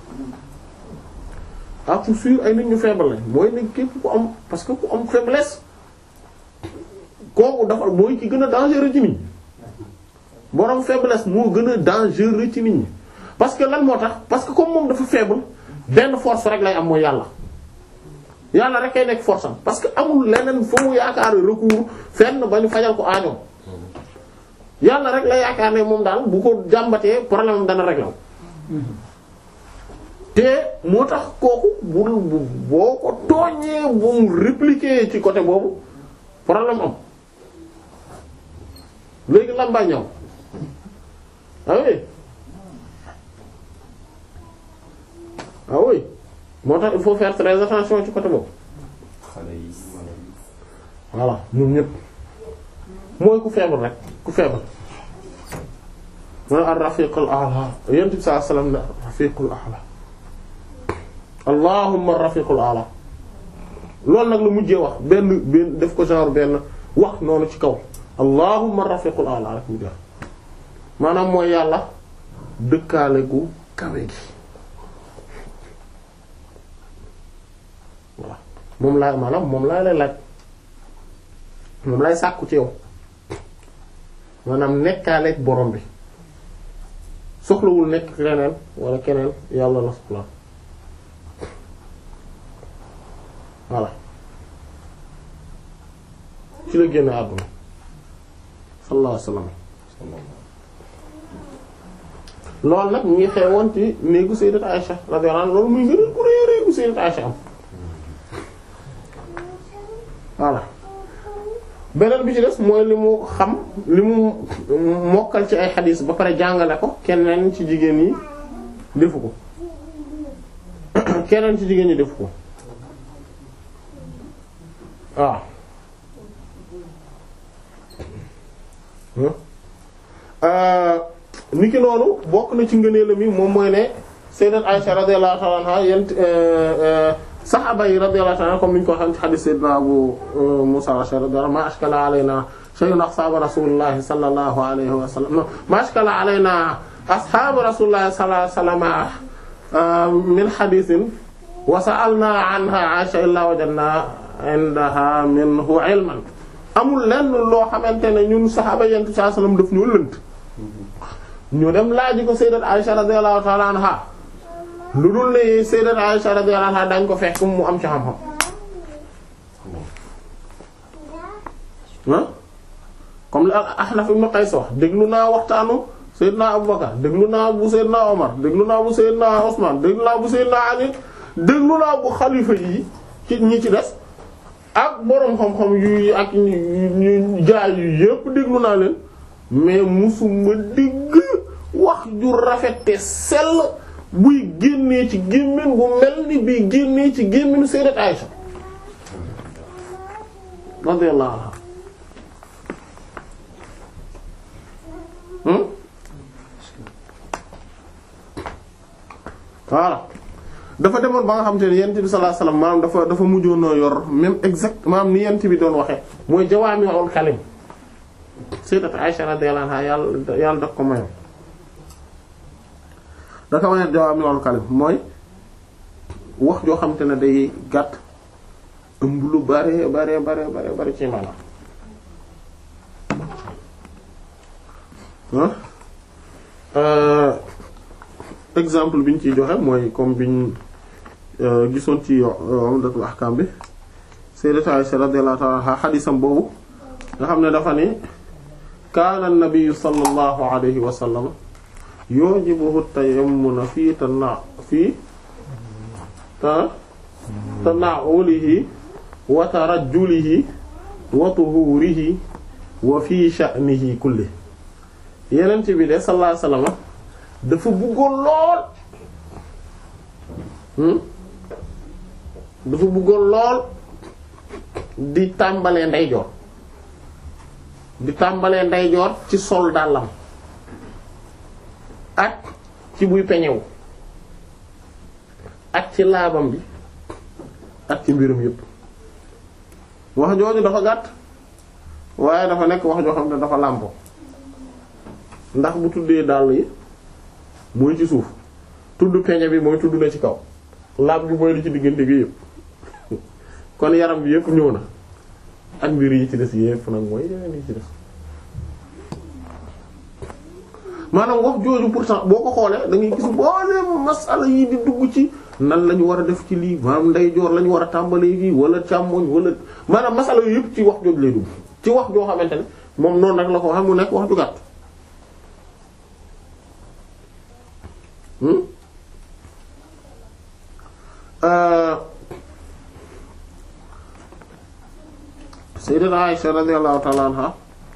à coup sûr ay nit ñu faible lañ mooy ne képp ku am parce que ku am faiblesse kooku dafa mooy ki gën a dangereux ci nit ñi borom faiblesse moo gën a dangereux ci nit ñi parce que lan moo tax parce que comme moom dafa faible benn force rek lay am mooy yàlla yàlla rek kay nekk force am parce que amul leneen foo mu yaakaar recours fenn ba ñu fajal ko aañoo yàlla rek la yaakaar ne moom daal bu ko jàmbatee problème am dana régler te moo tax kooku bu boo ko tooñee bu mu répliquer ci côté boobu problème am léegi lan baa ñëw ah oui ah oui moo tax il faut faire très attention ci côté boobu xale yi wala yi. voilà ñoom ñëpp mooy ku feebar rek ku feebar mooy ar-rafiqul a'la yonent bi sallallahu alayhi wasallam ne rafiqul a'la allahumma rafiqul a'la loolu nag la mujjee wax benn benn def ko genre benn wax noonu ci kaw allahumma rafiqul a'la rek mu jeex maanaam mooy yàlla dëkkaale gu kawe gi voilà moom laa maanaam moom laa lay laaj moom lay sàkku ci yow maanaam nekkaaleeg borom bi soxlawul nekk leneen wala keneen yàlla la soxla voilà ci la génn àdduna sallallahu alayhi wasallam loolu nag mu ngi xewoon ci néegu sayyidat Aisha radiyallahu anha loolu muy ngëneel ku rëy rëy gu sayyidat Aisha am voilà beneen bi ci des mooy li mu xam li mu mokkal ci ay xadiis ba pare jàngale ko keneen ci jigéen yi defu ko keneen ci jigéen ñi defu ko waaw ni ki noonu bokk na ci ngëneelam yi moom mooy ne sayyidat Aisha radiyallahu ta'ala anha yent saxaaba yi radiyallahu ta'ala comme ni ñu ko xam ci xadiis sayyidina Abu Musa al-Ash'ari radiyallahu ma ashkala alayna shay'un ashaabu rasulillahi sallallahu alayhi wa sallam ma ashkala alayna ashaabu rasulillahi sallallahu alayhi wa sallam min hadiisin wa sa'alna anha Aisha illa wajadna indaha minhu ilman amul lenn loo xamante ne ñun saxaaba yent sallallahu alayhi wa sallam daf ñu lënt ñu dem laaji ko sayyidat Aisha radiyallahu ta'ala anha lu dul ne sayyidat Aisha radiyallahu anha dañ ko fekk mu am ci xam-xam ah comme la Ahnaf ibn Qays wax déglu naa waxtaanu sayyidna Abu Bakar déglu naa bu sayyidna Omar déglu naa bu sayyidna Usman déglu naa bu sayyidna Ali déglu naa bu xalifa yi ci ñi ci des ak boroom xam-xam yu ak ñu jaay yu yépp déglu naa leen mais musuma digg wax ju rafet te sell buy génnee ci gémmiñ bu mel ni bii génnee ci gémmiñu sayyidat Aisha radiyallahu anha hmm voilà dafa demoon ba nga xam te ne yent bi sallallahu alayhi wasallam maanaam dafa dafa mujjoonoo yor même exact maanaam ni yent bi doon waxe mooy jawaami'ul kalim sayyidat Aisha radiyallahu anha yàlla yàlla daf ko mayoon dafa mayoon jawaami'ul kalim mooy wax joo xam te ne day gàtt ëmb lu bare bare bare bare bare ci maanaam exemple bi ñu ciy joxe mooy comme biñ gisoon ci Umdatul Ahkam bi Sayyidatu Aisha radiyallahu ta'ala anha xadisam boobu nga xam ne dafa ni kaana an-nabiyyu sallallahu alayhi wa sallam yujibuhu tayammuna fii tana fii ta tana'ulihi wa tarajjulihi wa tuhurihi wa fii sha'nihi kulli yeneen ci bi de sallallahu alayhi wa sallam dafa bëggoon lool dafa bëggoon lool di tàmbalee ndeyjoor di tàmbalee ndeyjoor ci sol dàllam ak ci buy peñewu ak ci laabam bi ak ci mbirum yépp wax jooju dafa gàtt waaye dafa nekk wax joo xam ne dafa làmpo ndax bu tuddee dàll yi mooy ci suuf tudd peñe bi mooy tudd na ci kaw laab bi mooy li ci diggante bi yépp kon yaram bi yépp ñëw na ak mbir yi ci des yépp nag mooy yeneen yi ci des maanaam wax jooju pourtant boo ko xoolee da ngay gis boole masala yi di dugg ci nan la ñu war a def ci lii maanaam ndeyjoor la ñu war a tàmbalee fii wala càmmoñ wala maanaam masala yu yëpp ci wax jooju lay dugg ci wax joo xamante ne moom noonu nag la ko xam mu nekk wax ju gàtt Sayyidat Aisha radiyallahu ta'ala anha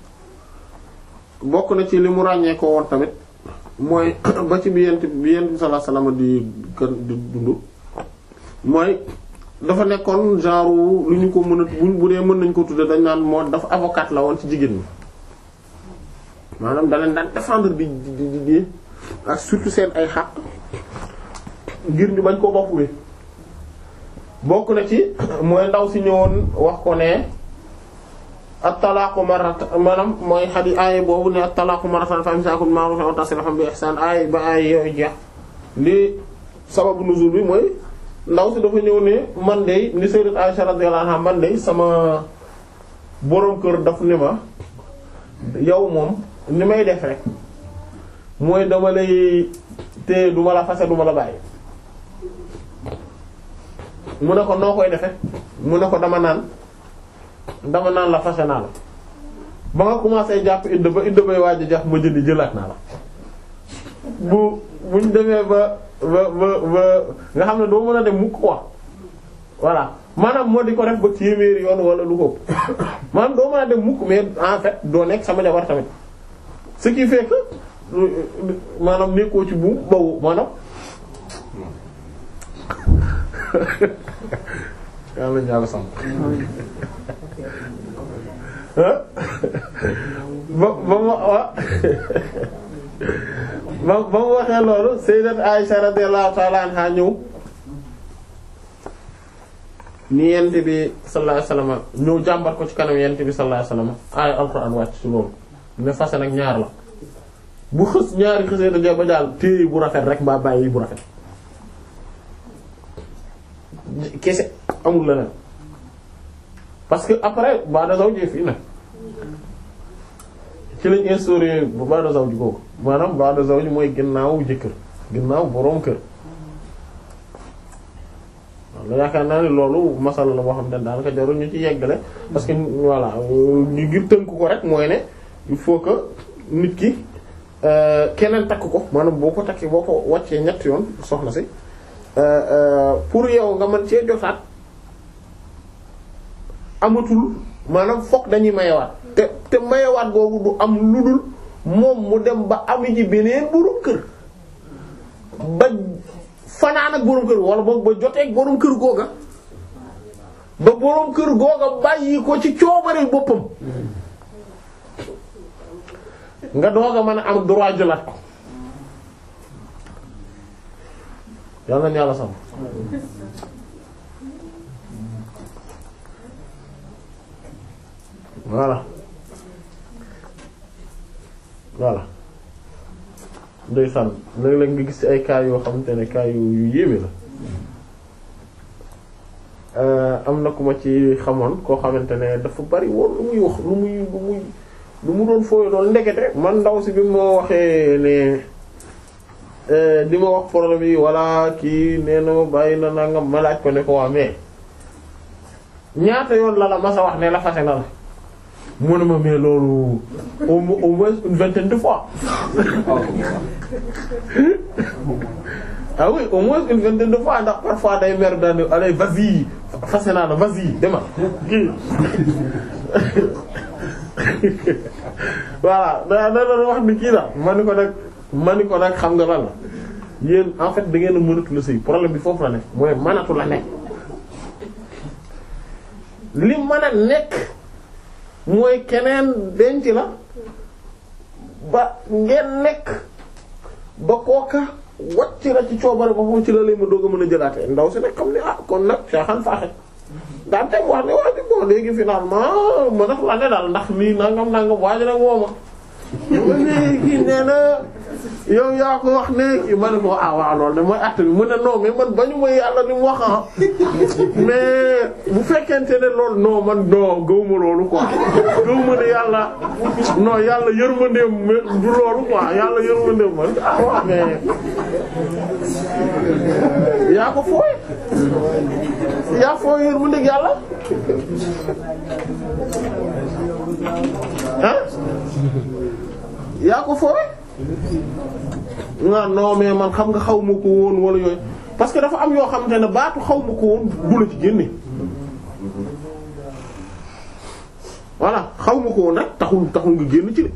bokk na ci li mu ràññee ko woon tamit mooy ba ci bi yent bi yent bi sallallahu alayhi wasallam di gën di dund mooy dafa nekkoon genre lu ñu ko mën a buñ bu dee mën nañ ko tudde dañ naan moo dafa avocat la woon ci jigéen ñi maanaam da leen daan défendre di di di di ak surtout seen ay xaq ngir ñu bañ koo bopp bi bokk na ci mooy ndaw si ñëwoon wax ko ne at-talaaqu marratan maanaam mooy xadi aaya boobu ne at-talaaqu marratan fa imsaakun bi ma'ruufin aw tasriihun bi ihsaan aaya ba aaya yooyu jeex li sababu nuzul bi mooy ndaw si dafa ñëw ne man de ni sayyidat Aisha radiyallahu anha man de sama boroom kër daf ne ma yow moom ni may def rek mooy dama lay te duma la fase duma la bàyyi mu ne ko noo koy defe mu ne ko dama naan dama naan la fase naa la ba nga commencé jàpp idda ba idda bay waaj a jax ma jëndi jëlaat naa la bu buñ demee ba ba ba ba nga xam ne doo mën a dem mukk quoi voilà maanaam moo di ko def ba téeméeri yoon wala lu ko maanaam doo mën a dem mukk mais en fait doo nekk sama jabar tamit ce qui fait que maanaam nekkoo ci buum bawu maanaam yàlla ñaala sam ba ba ma wa ba ba mu waxee loolu sayyidat Aisha radiyallahu ta'ala anha ñëw ni yent bi sallallahu alayhi wasallam ñëw jàmbat ko ci kanam yent bi sallallahu alayhi wasallam ay alxuraan wàcc ci loolu ne fase nag ñaar la bu xës ñaari xësee da ba daal téye bu rafet rek mbaa bàyyi bu rafet kese amul leneen parce que après ba'da zawji fii nag ci lañ instauré bu ba'da zawji googu maanaam ba'da zawji mooy ginnaaw jëkkër ginnaaw boroom kër la yaakaar naa ne loolu masala la boo xam ne daanaka jarul ñu ci yeggale parce que voilà ñu ngir tënk ko rek mooy ne il faut que nit ki keneen takk ko maanaam boo ko takkee boo ko wàccee ñett yoon soxna si pour yow nga mën cee jotaat amatul maanaam fokk dañuy mayewaat te te mayewaat googu du am lu dul moom mu dem ba ami ji beneen borom kër ba fanaan ak borom kër wala boog ba jotee ak borom kër googa ba borom kër googa bàyyi ko ci coobare boppam nga doog a mën a am droit jëlaat ko yàlla na yàlla sam voilà voilà ndeysaan léeg-léeg nga gis ci ay cas yoo xamante ne cas yu yu yéeme la am na ku ma ci xamoon koo xamante ne dafa bari woon lu muy wax lu muy lu muy lu mu doon fooy doon ndekete man ndaw si bi moo waxee ne di ma wax problème yi walla kii nee na ma bàyyi na nangam ma laaj ko ne ko waa mais ñaata yoon la la ma sa wax ne la fase na la mu ne ma mais loolu au mo- au moins une vingtaine de fois ah oui au moins une vingtaine de fois ndax parfois day mer daal allez vas-y fase naa la vas-y demal kii voilà da da doon wax ni kii la ma ni ko nag ma ni ko nag xam nga lan la yéen en fait da ngeen a mënatu la sëy problème bi foofu la nekk mooy mënatu la nekk li mën a nekk mooy keneen denc la ba ngeen nekk ba kooka wàcc la ci coobare ba foofu ci la lay ma doog a mën a jëlaate ndaw si nag xam ne ah kon nag caaxaan faaxe daan teg wax ne waa ji bon léegi finalement ma daf la ne daal ndax lii nangam nangam waa ji nag woo ma kii nee na yow yaa ko wax ne kii ma ne ko ah waaw loolu de mooy acte bi mu ne non mais man bañu ma yàlla ni mu wax ah mais bu fekkente ne loolu non man non gëwuma loolu quoi gëwuma ne yàlla non yàlla yërmandeem du loolu quoi yàlla yërmandeem man ah waaw mais yaa ko fooy yaa fooy yërmandeeg yàlla ah yaa ko fooy non non mais man xam nga xaw ma ko woon wala yooyu parce que dafa am yoo xamante ne baatu xaw ma ko woon du la ci génne voilà xaw ma ko woon nag taxul taxul nga génn ci de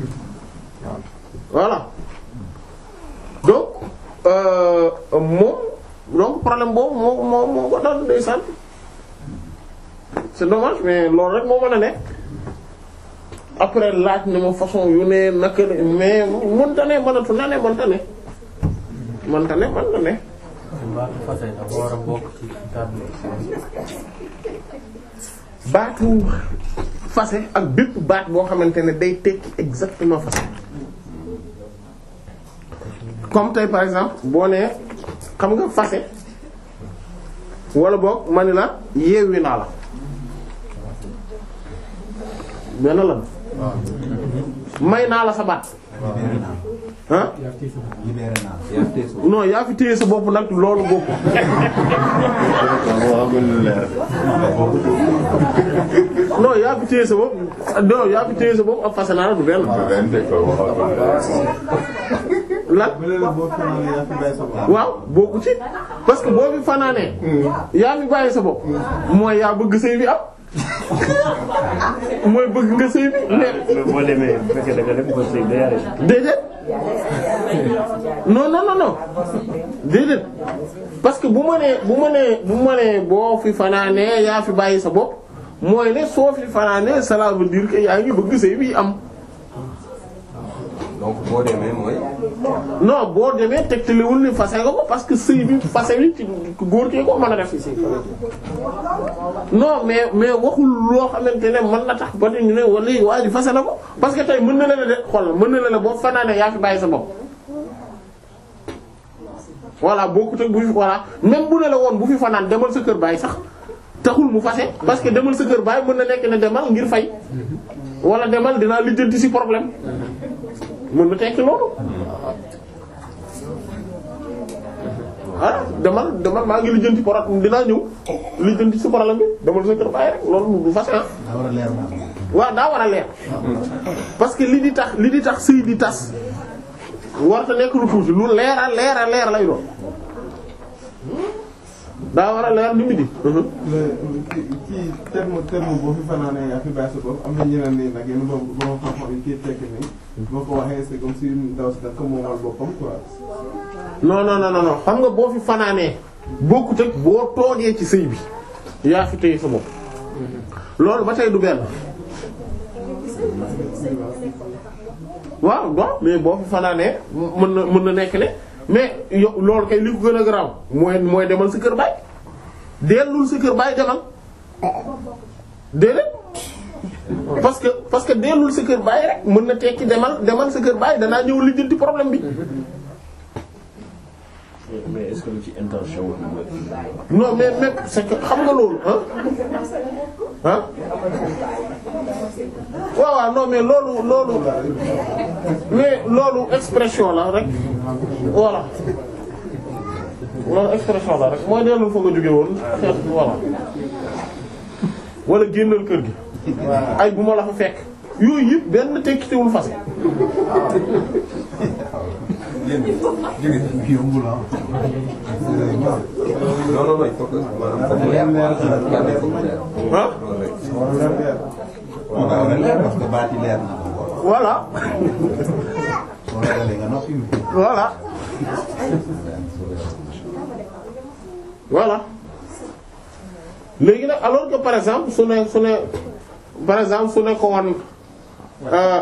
voilà donc euh, moom donc problème boobu moo moo moo ko dal ndeysaan c'est dommage mais loolu rek moo mën a nekk après laaj na ma façon yu ne naka la mais mënta ne mënatu na ne mënta ne mënta ne mënta ne baatu fase dafa war a bokk ci kàddu baatu fase ak bépp baat boo xamante ne day tekki exactement fase comme tey par exemple boo nee xam nga fase wala boog ma ni la yeewi naa la benn lan may naa la sa baat ah non yaa fi téye sa bopp nag loolu bopp non yaa fi téye sa bopp non yaa fi téye sa bopp ak fase naa la du benn lan waaw bokku ci parce que boo fi fanaanee yaa fi bàyyi sa bopp mooy yaa bëgg sëy bi am mooy bëgg nga sëy bi mais boo demee bu fekkee da nga def ko sëy day arrêté. déedéet non non non non déedéet parce que bu ma nee bu ma nee bu ma nee boo fi fanaanee yaa fi bàyyi sa bopp mooy ne soo fi fanaanee cela veut dire que yaa ngi bëgg sëy bi am donc boo demee mooy non boo demee tegtalewul ni fase nga ko parce que sëy bi fase bi ci góor kee ko mën a def ci non mais mais waxul loo xamante ne mën na tax ba ñu ne wala waa ji fase na ko parce que tey mën na la ne de xool mën na la ne boo fanaanee yaa fi bàyyi sa bopp voilà bokkut ak bu fi voilà même bu ne la woon bu fi fanaan demal sa kër bàyyi sax taxul mu fase parce que demal sa kër bàyyi mën na nekk ne demal ngir fay wala demal dinaa lijjanti ci problème mën na tekki loolu ah demal demal maa ngi lijjanti problème dinaa ñëw lijjanti ci problème bi demal sa kër bàyyi rek loolu du fase ah waaw daa war a leer parce que li di tax li di tax sëy di tas warta nekk lu tuuti lu leer a leer a leer lay doon daa war a leer li mu di ci ci terme terme boo fi fanaanee yaa fi bàyyi sa bopp am na ñeneen nii nag yéen boobu boo xam-xam yi kii tekki nii boo ko waxee c'est comme si ndaw si da ko moomal boppam quoi. non non non non xam nga boo fi fanaanee bokkut ak boo toogee ci sëy bi yaa fi téye sa bopp loolu ba tey du benn waaw waaw mais boo fi fanaanee mën na mën na nekk ne mais yow loolu kay li ko gën a garaaw mooy mooy demal sa kër baay dellul sa kër baay demal déedéet parce que parce que dellul sa kër baay rek mën na tekki demal demal sa kër baay danaa ñëw lijjanti problème bi mais est-ce que lu ci intention wu non mais mais c'est que xam nga loolu ah ah waaw waaw non mais loolu loolu mais loolu expression la rek voilà loolu expression la rek mooy dellu fa nga jóge woon xeet voilà wala génnal kër gi ay bu ma la fa fekk yooyu yëpp benn tekkitewul fase non non non il faut que maanaam foofu leer quoi foofu leer. ah loolu rek. waaw leer parce que baati leer na ko voilà soo leeralee nga noppi voilà voilà léegi nag alors que par exemple su ne su ne par exemple su ne ko wan euh,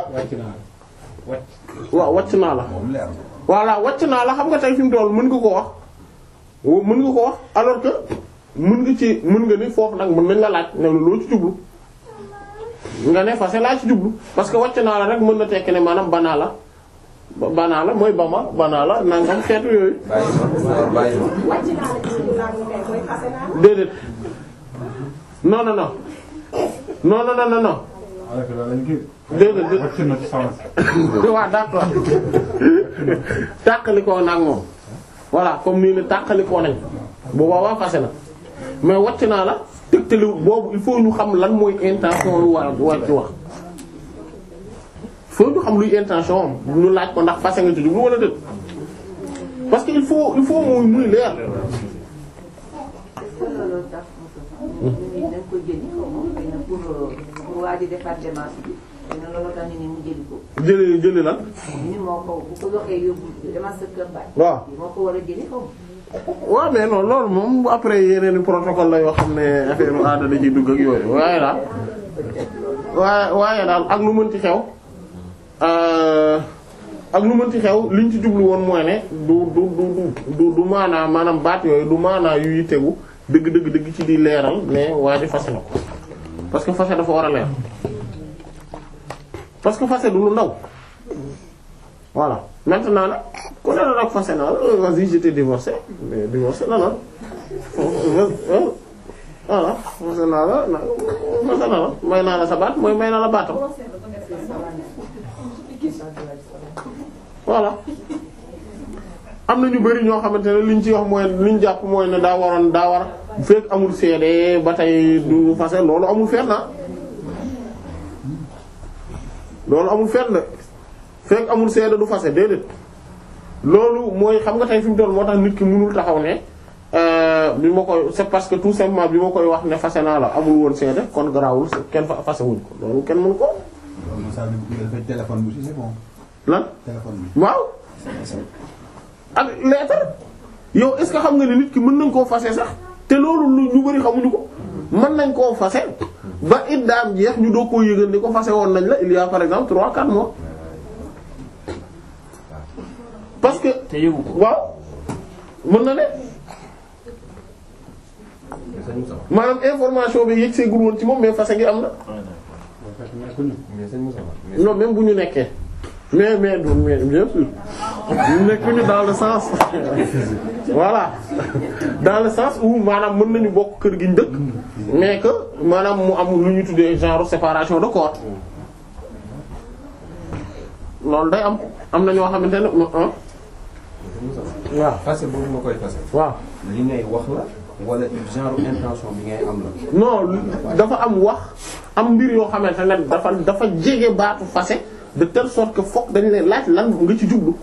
waaw wàcc naa la moom leer na voilà wàcc naa la xam nga tey fi mu toll mën nga ko wax wo- mën nga ko wax alors que mën nga ci mën nga ni foofu nag mën nañ la laaj ne la loo ci jublu nga ne fase laa ci jublu parce que wàcc naa la rek mën na tekki ne maanaam banaa la ba- banaa la mooy bama banaa la nangam xeetu yooyu bàyyi ma bàyyi ma. wàcc naa la ci naan kay mooy fase naa la. déedéet non non non non non non non non déedéet déedéet waaw d'accord tàqalikoo nag moom voilà comme nii ne tàqalikoo nañ bu boobaa fase na mais wàcc naa la tegtali boobu il faut ñu xam lan mooy intention lu war war ci wax il faut ñu xam luy intention am ñu laaj ko ndax fase nga ci jublu wala déet parce que il faut il faut muy muy leer loolu tax nit ñi dañ ko jëli xaw ma xëy na pour pour waa ji defaat démarche bi xëy na loolu tax nit ñi mu jëli ko jëli jëli lan ni moo ko bu ko waxee yóbbu demal sa kër baay waaw moo ko war a jëli xaw ma waaw mais non loolu moom bu après yeneen i protocole la yoo xam ne affaire u aada da ciy dugg ak yooyu waaye daal waaye waaye daal ak lu mënti xew euh, ak lu mënti xew liñ ci jublu woon mooy ne du du du du du maanaa maanaam baat yooyu du maanaa yuy tegu dëgg dëgg dëgg ci di leeral mais waa ji fase na ko parce que fase dafa war a leer parce que fase du lu ndaw voilà maintenant nag ku ne la nag fase naa la vas-y je t'ai divorcé mais divorcé na la voilà fase naa la na fase naa la may naa la sa baat mooy may naa la baatam voilà am na ñu bari ñoo xamante ne liñ ci wax mooy liñ jàpp mooy ne daa waroon daa war bu fekk amul seede ba tey du fase loolu amul fenn na loolu amul fenn de fekk amul seede du fase déedéet loolu mooy xam nga tey fi mu toll moo tax nit ki mënul taxaw ne euh, bi ma koy c'est parce que tout simplement bi ma koy wax ne fase naa la amul woon seede kon garaawul kenn fa fase wuñ ko loolu kenn mënu ko loolu moom saa bu dafay téléphone bi aussi c'est bon lan téléphone bi waaw ak lettre yow est-ce que xam nga ne nit ki mën nañ koo fase sax te loolu lu ñu bari xamuñu ko mën nañ koo fase ba iddaam jeex ñu doo koo yëgal ni ko fase woon nañ la il y a par exemple trois quatre mois parce que te yëgu ko waaw mën na ne maanaam information bi yëg seegul woon ci moom mais fase gi am na mais sëñ Moussa mais non même bu ñu nekkee mais mais du mais bien sûr ñu nekkuñu dans le sens voilà dans le sens où maanaam mën nañu bokk kër gi ñu dëkk mais que maanaam mu am lu ñu tuddee genre séparation de corps loolu day am am na ñoo xamante ne ah sëñ Moussa waaw fase boobu ma koy fase waaw li ngay wax la wala genre intention bi ngay am la. non dafa am wax am mbir yoo xamante ne dafa dafa jege baatu fase de telle sorte que fokk dañ lay laaj lan nga ci jublu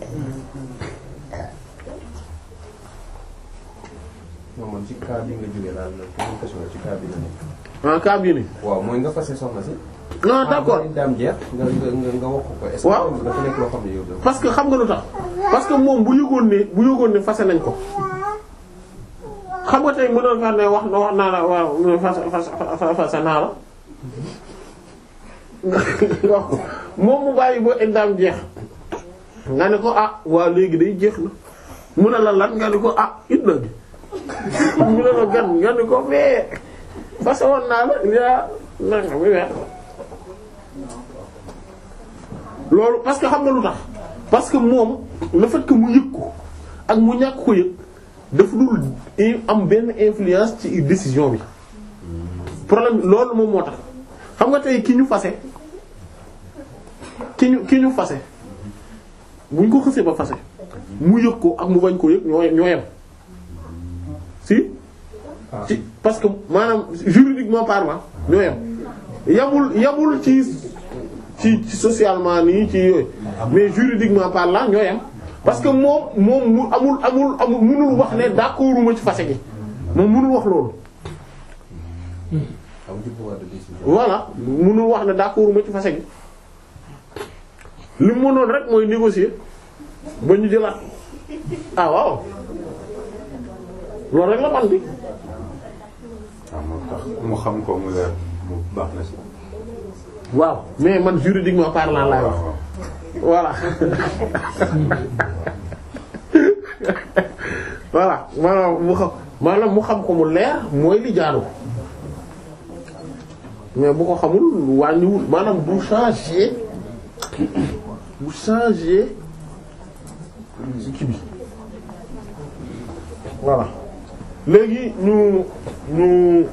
non man ci cas bi nga jógee daal la communication ci cas bi la nekk. en cas bii nii waaw mooy nga fase soxna si. non d'accord ah daam jeex nga nga nga nga wax ko. est-ce Waaw. que dafa nekk loo xam ne yow dafa. parce que xam nga lu tax parce que moom bu yëgoon ne bu yëgoon ne fase nañ ko xam nga tey mënoon fa ne wax wax naa la waaw fase fase fase naa la moom mu bàyyi ba iddaam jeex nga ne ko ah waa léegi day jeex na mu ne la lan nga ne ko ah idda gi mu ne la gan nga ne ko mais fase woon naa la yaa nanga mi weer loolu parce que xam nga lu tax parce que moom le fait que mu yëg ko ak mu ñàkk ko yëg dafa dul i- am benn influence ci décision bi problème bi loolu moom moo tax xam nga tey ki ñu fase ki ñu ki ñu fase buñ ko xësee ba fase mu yëg ko ak mu bañ ko yëg ñoo ñoo yem si ci parce que maanaam juridiquement parlant ñoo yem yamul yamul ci ci ci socialement nii ci yooyu mais juridiquement parlant ñoo yem parce que moom moom mu amul amul amul mënul wax ne d'accorduma ci fase gi moom mënul wax loolu am ci pouvoir de décision. voilà mënul wax ne d'accorduma ci fase gi li mu mënoon rek mooy négocier ba ñu jëlaat ah waaw loolu rek la man bi waaw moo tax mu xam ko mu leer mu baax na si. waaw mais man juridiquement parlant laay wax waaw voilà voilà maanaam mu xam maanaam mu xam ko mu leer mooy li jaadu mais bu ko xamul wàññiwul maanaam du changer bu changer ci kii bi voilà léegi ñu ñu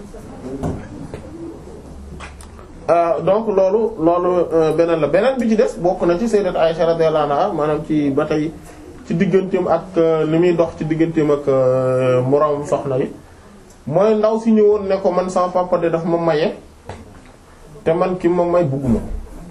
Euh, donc loolu loolu euh, beneen la beneen bi ci des bokk na ci sayyidat Aisha radiyallahu anha maanaam ci ba tey ci digganteem ak euh, li muy dox ci digganteem ak moroom soxna yi mooy ndaw si ñëwoon ne ko man sama papa de daf ma maye te man ki ma may bugguma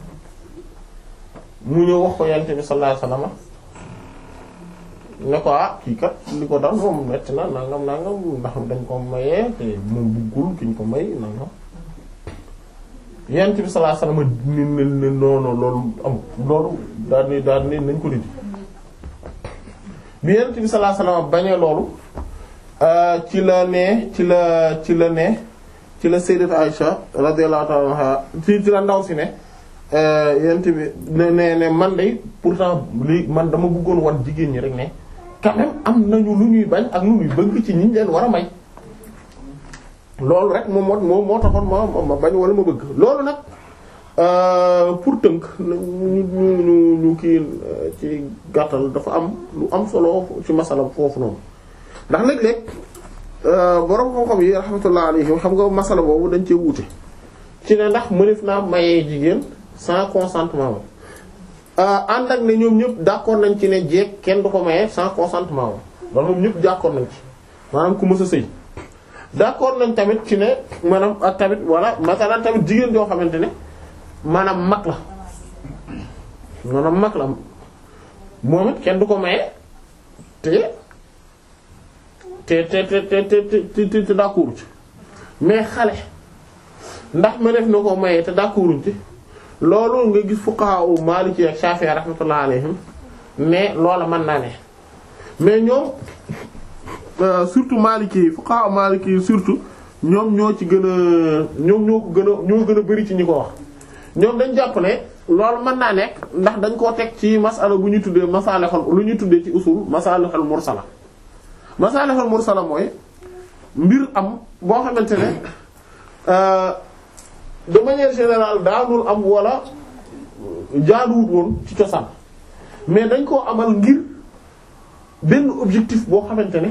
mu ñëw wax ko yonent bi sallallahu alayhi wasallam ne ko ah kii kat li ko dal moom metti na nangam nangam ndax dañ ko mayee te moom buggul ki ñu ko may nangam yonent bi sallallahu alayhi wasallam ni ne ne noonu loolu am loolu daal ni daal ni nañ ko dindi bi yonent bi sallallahu alayhi wasallam bañee loolu ci la ne ci la ci la ne ci la sayyidat Aisha radiyallahu ta'ala anha ci ci la ndaw si ne yonent bi ne ne ne man de pourtant li man dama bëggoon wan jigéen ñi rek ne quand même am nañu lu ñuy bañ ak lu ñuy bëgg ci ñi leen war a may loolu rek moom moo moom moo taxoon ma ma bañ wala ma bëgg loolu nag pour tënk ñu ñu ñu ñu kii ci gàttal dafa am lu am solo ci masala foofu noonu ndax léeg-léeg borom xam-xam yi rahmatullah alayhim xam nga masala boobu dañ cee wuute ci ne ndax mënef naa mayee jigéen sans consentement ma ànd ak ne ñoom ñëpp d'accord nañ ci ne jeeg kenn du ko mayee sans consentement ma loolu moom ñëpp d'accord nañ ci maanaam ku mës a sëy d'accord nañ tamit ci ne maanaam ak tamit wala masalan tamit jigéen joo xamante ne maanaam mag la maanaam mag la moom it kenn du ko maye te te te te te te te te d'accord ci mais xale ndax ma def na ko maye te d'accorduñ ci loolu nga gis fuqaha u Maliki ak Shafi'i rahmatullah alayhim mais loola mën naa ne mais ñoom surtout Maliki yi fuqaha Maliki yi surtout ñoom ñoo ci gën a ñoom ñoo ko gën a ñoo gën a bari ci ñi ko wax ñoom dañ jàpp ne loolu mën naa nekk ndax dañ koo teg ci masala bu ñu tuddee masalihul lu ñu tuddee ci usul masalihul mursala masalihul mursala mooy mbir am boo xamante ne de manière générale daanul am wala jaaduwut woon ci cosaan mais dañ koo amal ngir benn objectif boo xamante ne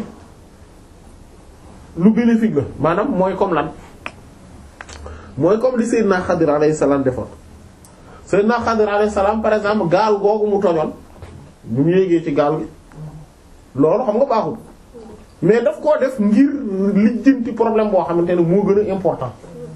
lu bénéfique la maanaam mooy comme lan mooy comme li Seydina Xadir alayhi salaam defoon Seydina Xadir alayhi salaam par exemple gaal googu mu tojoon bu mu yéegee ci gaal gi loolu xam nga baaxul mais daf koo def ngir lijjanti problème boo xamante ne moo gën a important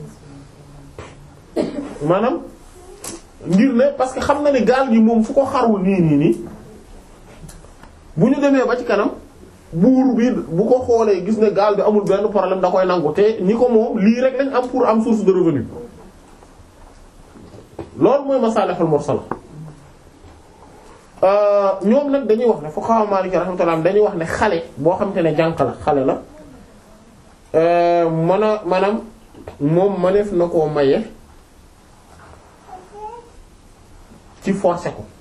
maanaam ngir ne parce que xam na ne gaal gi moom fu ko xarul nii nii nii bu ñu demee ba ci kanam buur bi bu ko xoolee gis ne gaal bi amul benn problème da koy nangu te ñi ko moom lii rek lañ am pour am source de revenu loolu mooy masalihul mursala ñoom nag dañuy wax ne fuqaha Maliki rahmatullah dañuy wax ne xale boo xamante ne jànq la xale la mën a maanaam moom mëneef na koo maye ci forcer ko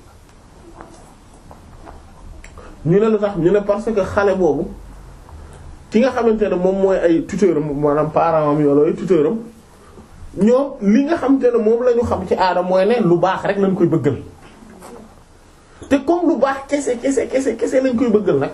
ñu ne lu tax ñu ne parce que xale boobu ki nga xamante ne moom mooy ay tuteur am maanaam parent am yooyu ay tuteur am ñoom li nga xamante ne moom la ñu xam ci aada mooy ne lu baax rek lañ koy bëggal te comme lu baax kese kese kese kese lañ koy bëggal nag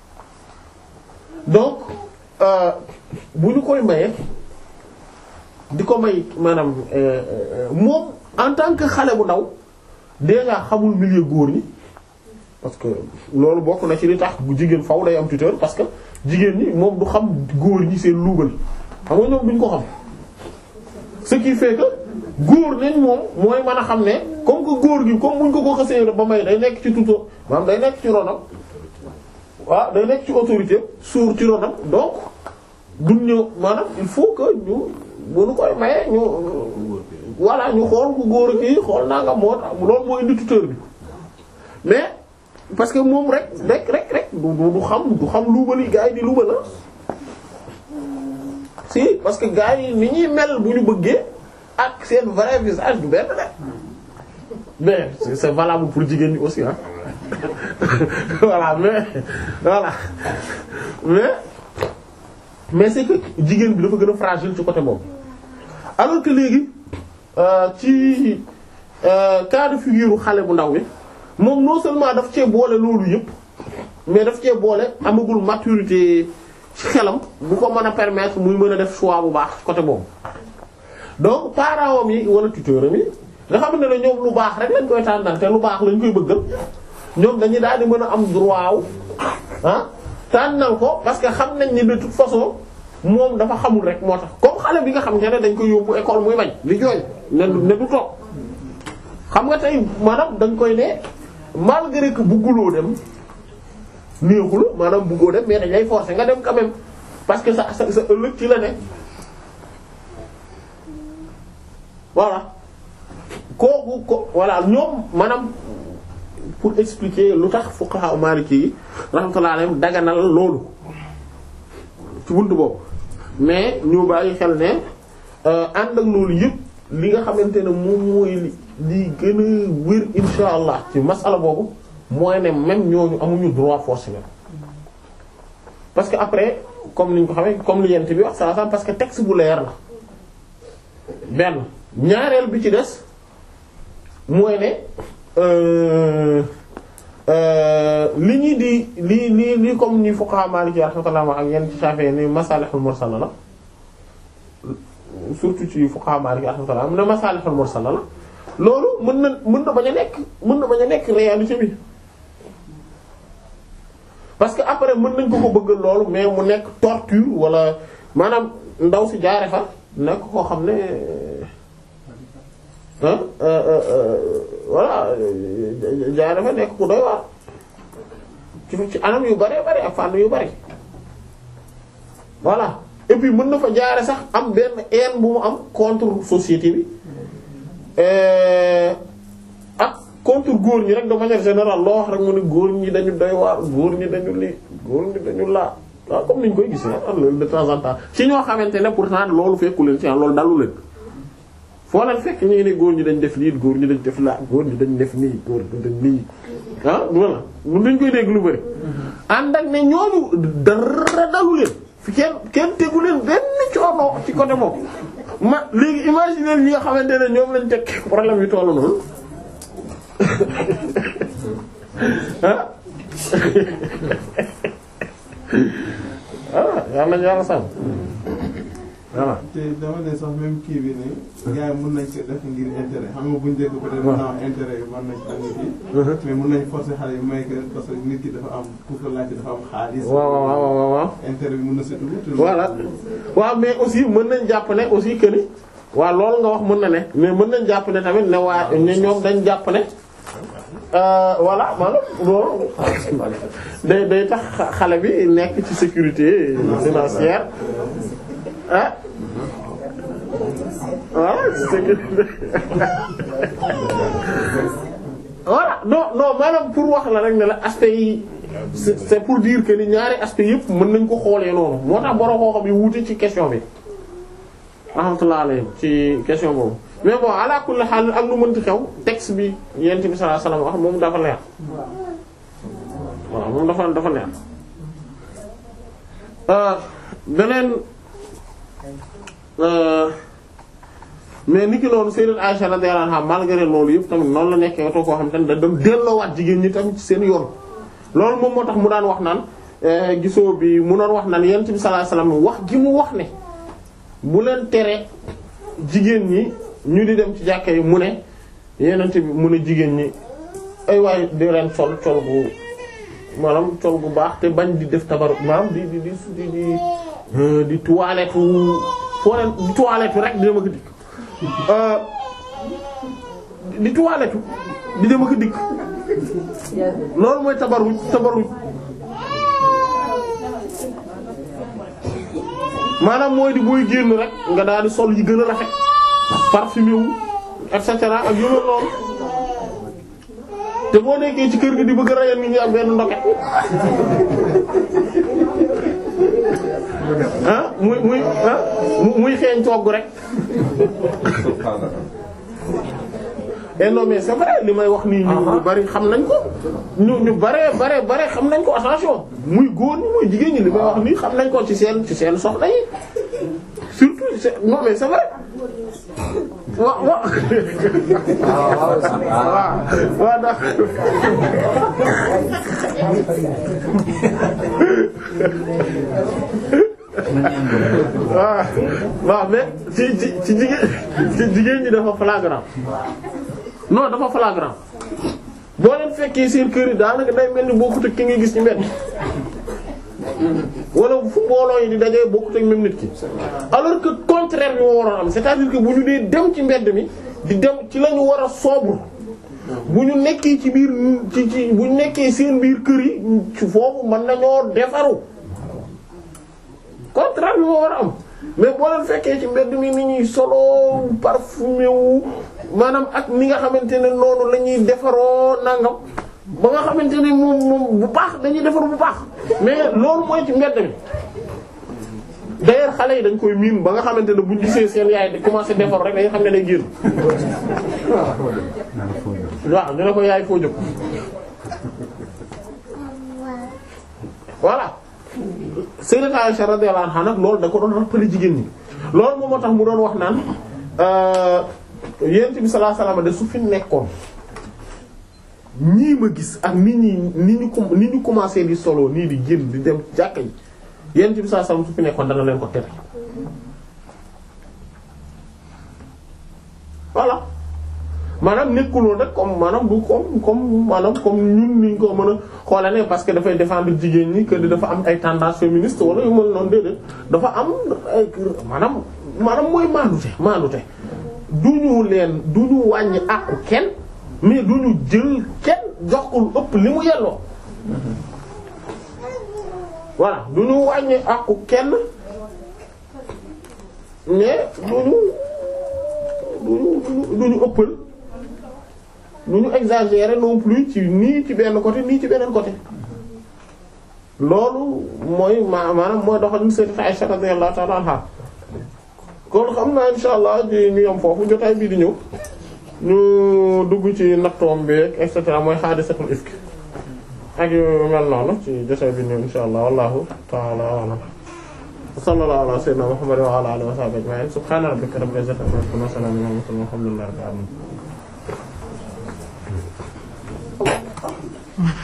donc bu ñu koy maye di ko may maanaam moom en tant que xale bu ndaw déjà xamul milieu góor ñi parce que loolu bokk na ci li tax bu jigéen faw day am tuteur parce que jigéen ñi moom du xam góor ñi seen luubal xam nga ñoom duñ ko xam ce qui fait que góor nañ moom mooy mën a xam ne comme que góor gi comme muñ ko ko xasee ba may day nekk ci tuto maanaam day nekk ci ronam waaw day nekk ci autorité suur ci ronam donc duñ ñëw maanaam il faut que ñu bu nu koy maye ñu voilà ñu xool ku góor kii xool naa nga moo tax loolu moo indi tuteur bi mais parce que moom rek rek rek rek du du xam du xam luubali gars yi di luubal la si parce que gars yi ni ñuy mel bu ñu bëggee ak seen vrai visage du benn rek mais c'est c'est valable pour jigéen ñi aussi ah voilà mais voilà mais mais c'est que jigéen bi dafa gën a fragile ci côté boobu alors que léegi ci cas de figure xale bu ndaw bi moom non seulement daf cee boole loolu yëpp mais daf cee boole amagul maturité ci xelam bu ko mën a permettre muy mën a def choix bu baax ci côté boobu donc parents yi wala tuteur am yi nga xam ne ne ñoom lu baax rek lañ koy tànnal te lu baax lañ koy bëggal ñoom dañuy daal di mën a am droit wu ah tànnal ko parce que xam nañ ni de toute façon moom dafa xamul rek moo tax comme xale bi nga xam ne dañ koy yóbbu école muy bañ di jooy ne du ne du toog xam nga tey maanaam dañ koy ne malgré que bugguloo dem néexul maanaam buggoo dem mais dañ lay forcer nga dem quand même parce que sa sa sa ëllëg ci la ne voilà kooku ko voilà ñoom maanaam pour expliquer lu tax fuqaha maliki yi rahmatullahi alayhim daganal loolu ci buntu boobu mais ñu bàyyi xel ne ànd ak loolu yëpp li nga xamante ne moom mooy li li gën a wér insha allah ci masala boobu mooy ne même ñooñu amuñu droit forcé parce que après comme niñ ko xamee comme li yent bi wax saa parce que texte bu leer la benn ñaareel bi ci des mooy ne li ñuy di li li li comme ni fuqaha maliki rahmatullah ak yenn ci Shafi'i ni masalihul mursala la surtout ci fuqaha maliki rahmatullah mu ne masalihul mursala la loolu mën na mën na bañ a nekk mën na bañ a nekk réalité bi parce que après mën nañ ko ko bëggal loolu mais mu nekk torture wala maanaam ndaw si jaare fa nekk koo xam ne ah voilà jaare fa nekk ku doy waar ci ci anam yu bare bare ak fànn yu bare voilà et puis mën na fa jaare sax am benn haine bu mu am contre société bi ak contre góor ñi rek de manière générale loo wax rek mu ne góor ñi dañu doy waar góor ñi dañu lii góor ñi dañu laa waaw comme niñ koy gis ah loolu de temps en temps ci ñoo xamante ne pourtant loolu fekku leen ci loolu dalu leen foo leen fekk ñu ne góor ñi dañ def lii góor ñi dañ def laa góor ñi dañ def nii góor ñi dañ lii ah voilà mun dañ koy dégg lu bari ànd ak ne ñooñu dara dalu leen fi kenn kenn tegu leen benn coono ci côté moom ma léegi imaginer ñi nga xamante ne ñoom lañ teg problème yu tollu noonu ah ah yàlla na yàlla sàmm voilà. te dama ne sax même kii bi nii gars yi mën nañ ko def ngir intérêt xam nga buñ dégg peut-être mën naa am intérêt yi mën nañ ko nit yi mais mën nañ forcer xale yi may que parce que nit ki dafa am pour que laajte dafa am xaalis waaw waaw waaw waaw. intérêt bi mën na seetlu te voilà waaw mais aussi mën nañ jàpp ne aussi que ni waaw loolu nga wax mën na ne mais mën nañ jàpp ne tamit ne waa ne ñoom dañ jàpp ne voilà maanaam loolu day day tax xale bi nekk ci sécurité financière ah voilà sécurité voilà non non maanaam pour wax la rek ne la aspect yi c'est c'est pour dire que ni ñaari aspect yëpp mën nañ ko xoolee noonu moo tax borom koo xam yi wuute ci question bi rahmatullah alayhi ci question boobu mais bon ala kulli haal ak lu mënti xew texte bi yent bi sallallahu alayhi wasallam wax moom dafa leer waaw moom dafa dafa leer beneen mais ni ki noonu Sayyidat Aisha radiyallahu anha malgré loolu yëpp tamit noonu la nekkee oto koo xam te ne da doon delloowaat jigéen ñi tamit ci seen yoon loolu moom moo tax mu daan wax naan gisoo bi mu doon wax naan yent bi sallallahu alayhi wasallam wax gi mu wax ne bu leen tere jigéen ñi ñu di dem ci jàkka yi mu ne yenente bi mun a jigéen ñi ay waay di leen sol col gu maanaam col gu baax te bañ di def tabaru maanaam di di di di di euh, di toilette foo leen di toilette rek di dem ak a dikk Euh, di toilette di dem ak a dikk loolu mooy tabaruj tabaruj maanaam mooy di booy génn rek nga daal di sol yi gën a rafet parfumé wu et cetera ak yu mel noonu te boo nekkee ci kër gi di bëgg a rayal nit ñi am benn ndoket ah muy muy ah mu- muy xeeñ togg rek et non mais c'est vrai li may wax nii ñu ñu bari xam nañ ko ñu ñu bare bare bare xam nañ ko attention muy góor ñi muy jigéen ñi li may wax nii xam nañ ko ci seen ci seen soxna yi surtout c'est non mais c'est vrai wa wa waaw waaw ndax waaw waaw mais ci ci ci jigéen ci jigéen ñi dafa flagrant non dafa flagrant boo leen fekkee seen kër yi daanaka day mel ni bokkut ak ki ngay gis ci mbedd wala fu mbooloo yi di dajee bokkut ak même nit ki alors que contraire bi moo waroon am c'est-à-dire que bu ñu dee dem ci mbedd mi di dem ci la ñu war a sobre bu ñu nekkee ci biir ci ci bu ñu nekkee seen biir kër yi ci foofu mën nañoo defaru contraire bi moo war a am mais boo leen fekkee ci mbedd mi ni ñuy solo parfumé wu maanaam ak ni nga xamante ne noonu la ñuy defaroo nangam ba nga xamante ne moom moom bu baax dañuy defar bu baax mais loolu mooy ci mbedd mi d'ailleurs xale yi dañ koy miin ba nga xamante ne buñ gisee seen yaay di commencer defar rek dañuy xam ne day génn waaw ñu ne ko yaay foo jóg voilà Sayyidat Aisha radiyallahu anha nag loolu da ko doon rappelé jigéen ñi loolu moom moo tax mu doon wax naan yent bi sallallahu alayhi wasallam de su fi nekkoon ñii ma gis ak nit ñi ni ñu com ni ñu commencé di solo nii di génn di dem jàkka yi yent bi sallallahu alayhi wasallam su fi nekkoon dana leen ko tere voilà maanaam nekkuloo nag comme maanaam du comme comme maanaam comme ñun niñ ko mën a xoolal ne parce que dafay défendre jigéen ñi que dafa am ay tendance féministe wala yu mel noonu déedéet dafa am ay maanaam maanaam mooy maandute maandute du ñu leen du ñu wàññi àqu kenn mais du ñu jël kenn jox ko lu ëpp li mu yelloo voilà du ñu wàññi àqu kenn mais du ñu du ñu du ñu ëppal du ñu exagérer non plus ci nii ci benn côté nii ci beneen côté loolu mooy ma maanaam mooy doxalin Sayyidat Aisha radiyallahu ta'ala anha kon xam naa insha allah di ñu yam foofu jotaay bii di ñëw ñu dugg ci nattoom bi et cetera mooy haadisatul ifk ak yu mel noonu ci jotaay bi ñëw insha allah wallahu ta'ala a'lam sallallahu ala sayyidina muhammad wa ala alihi wa sahbihi ajma'in subhana rabbika rabbil izzati amma yasifun wa salamun ala mursalin walhamdulillahi rabbil alamin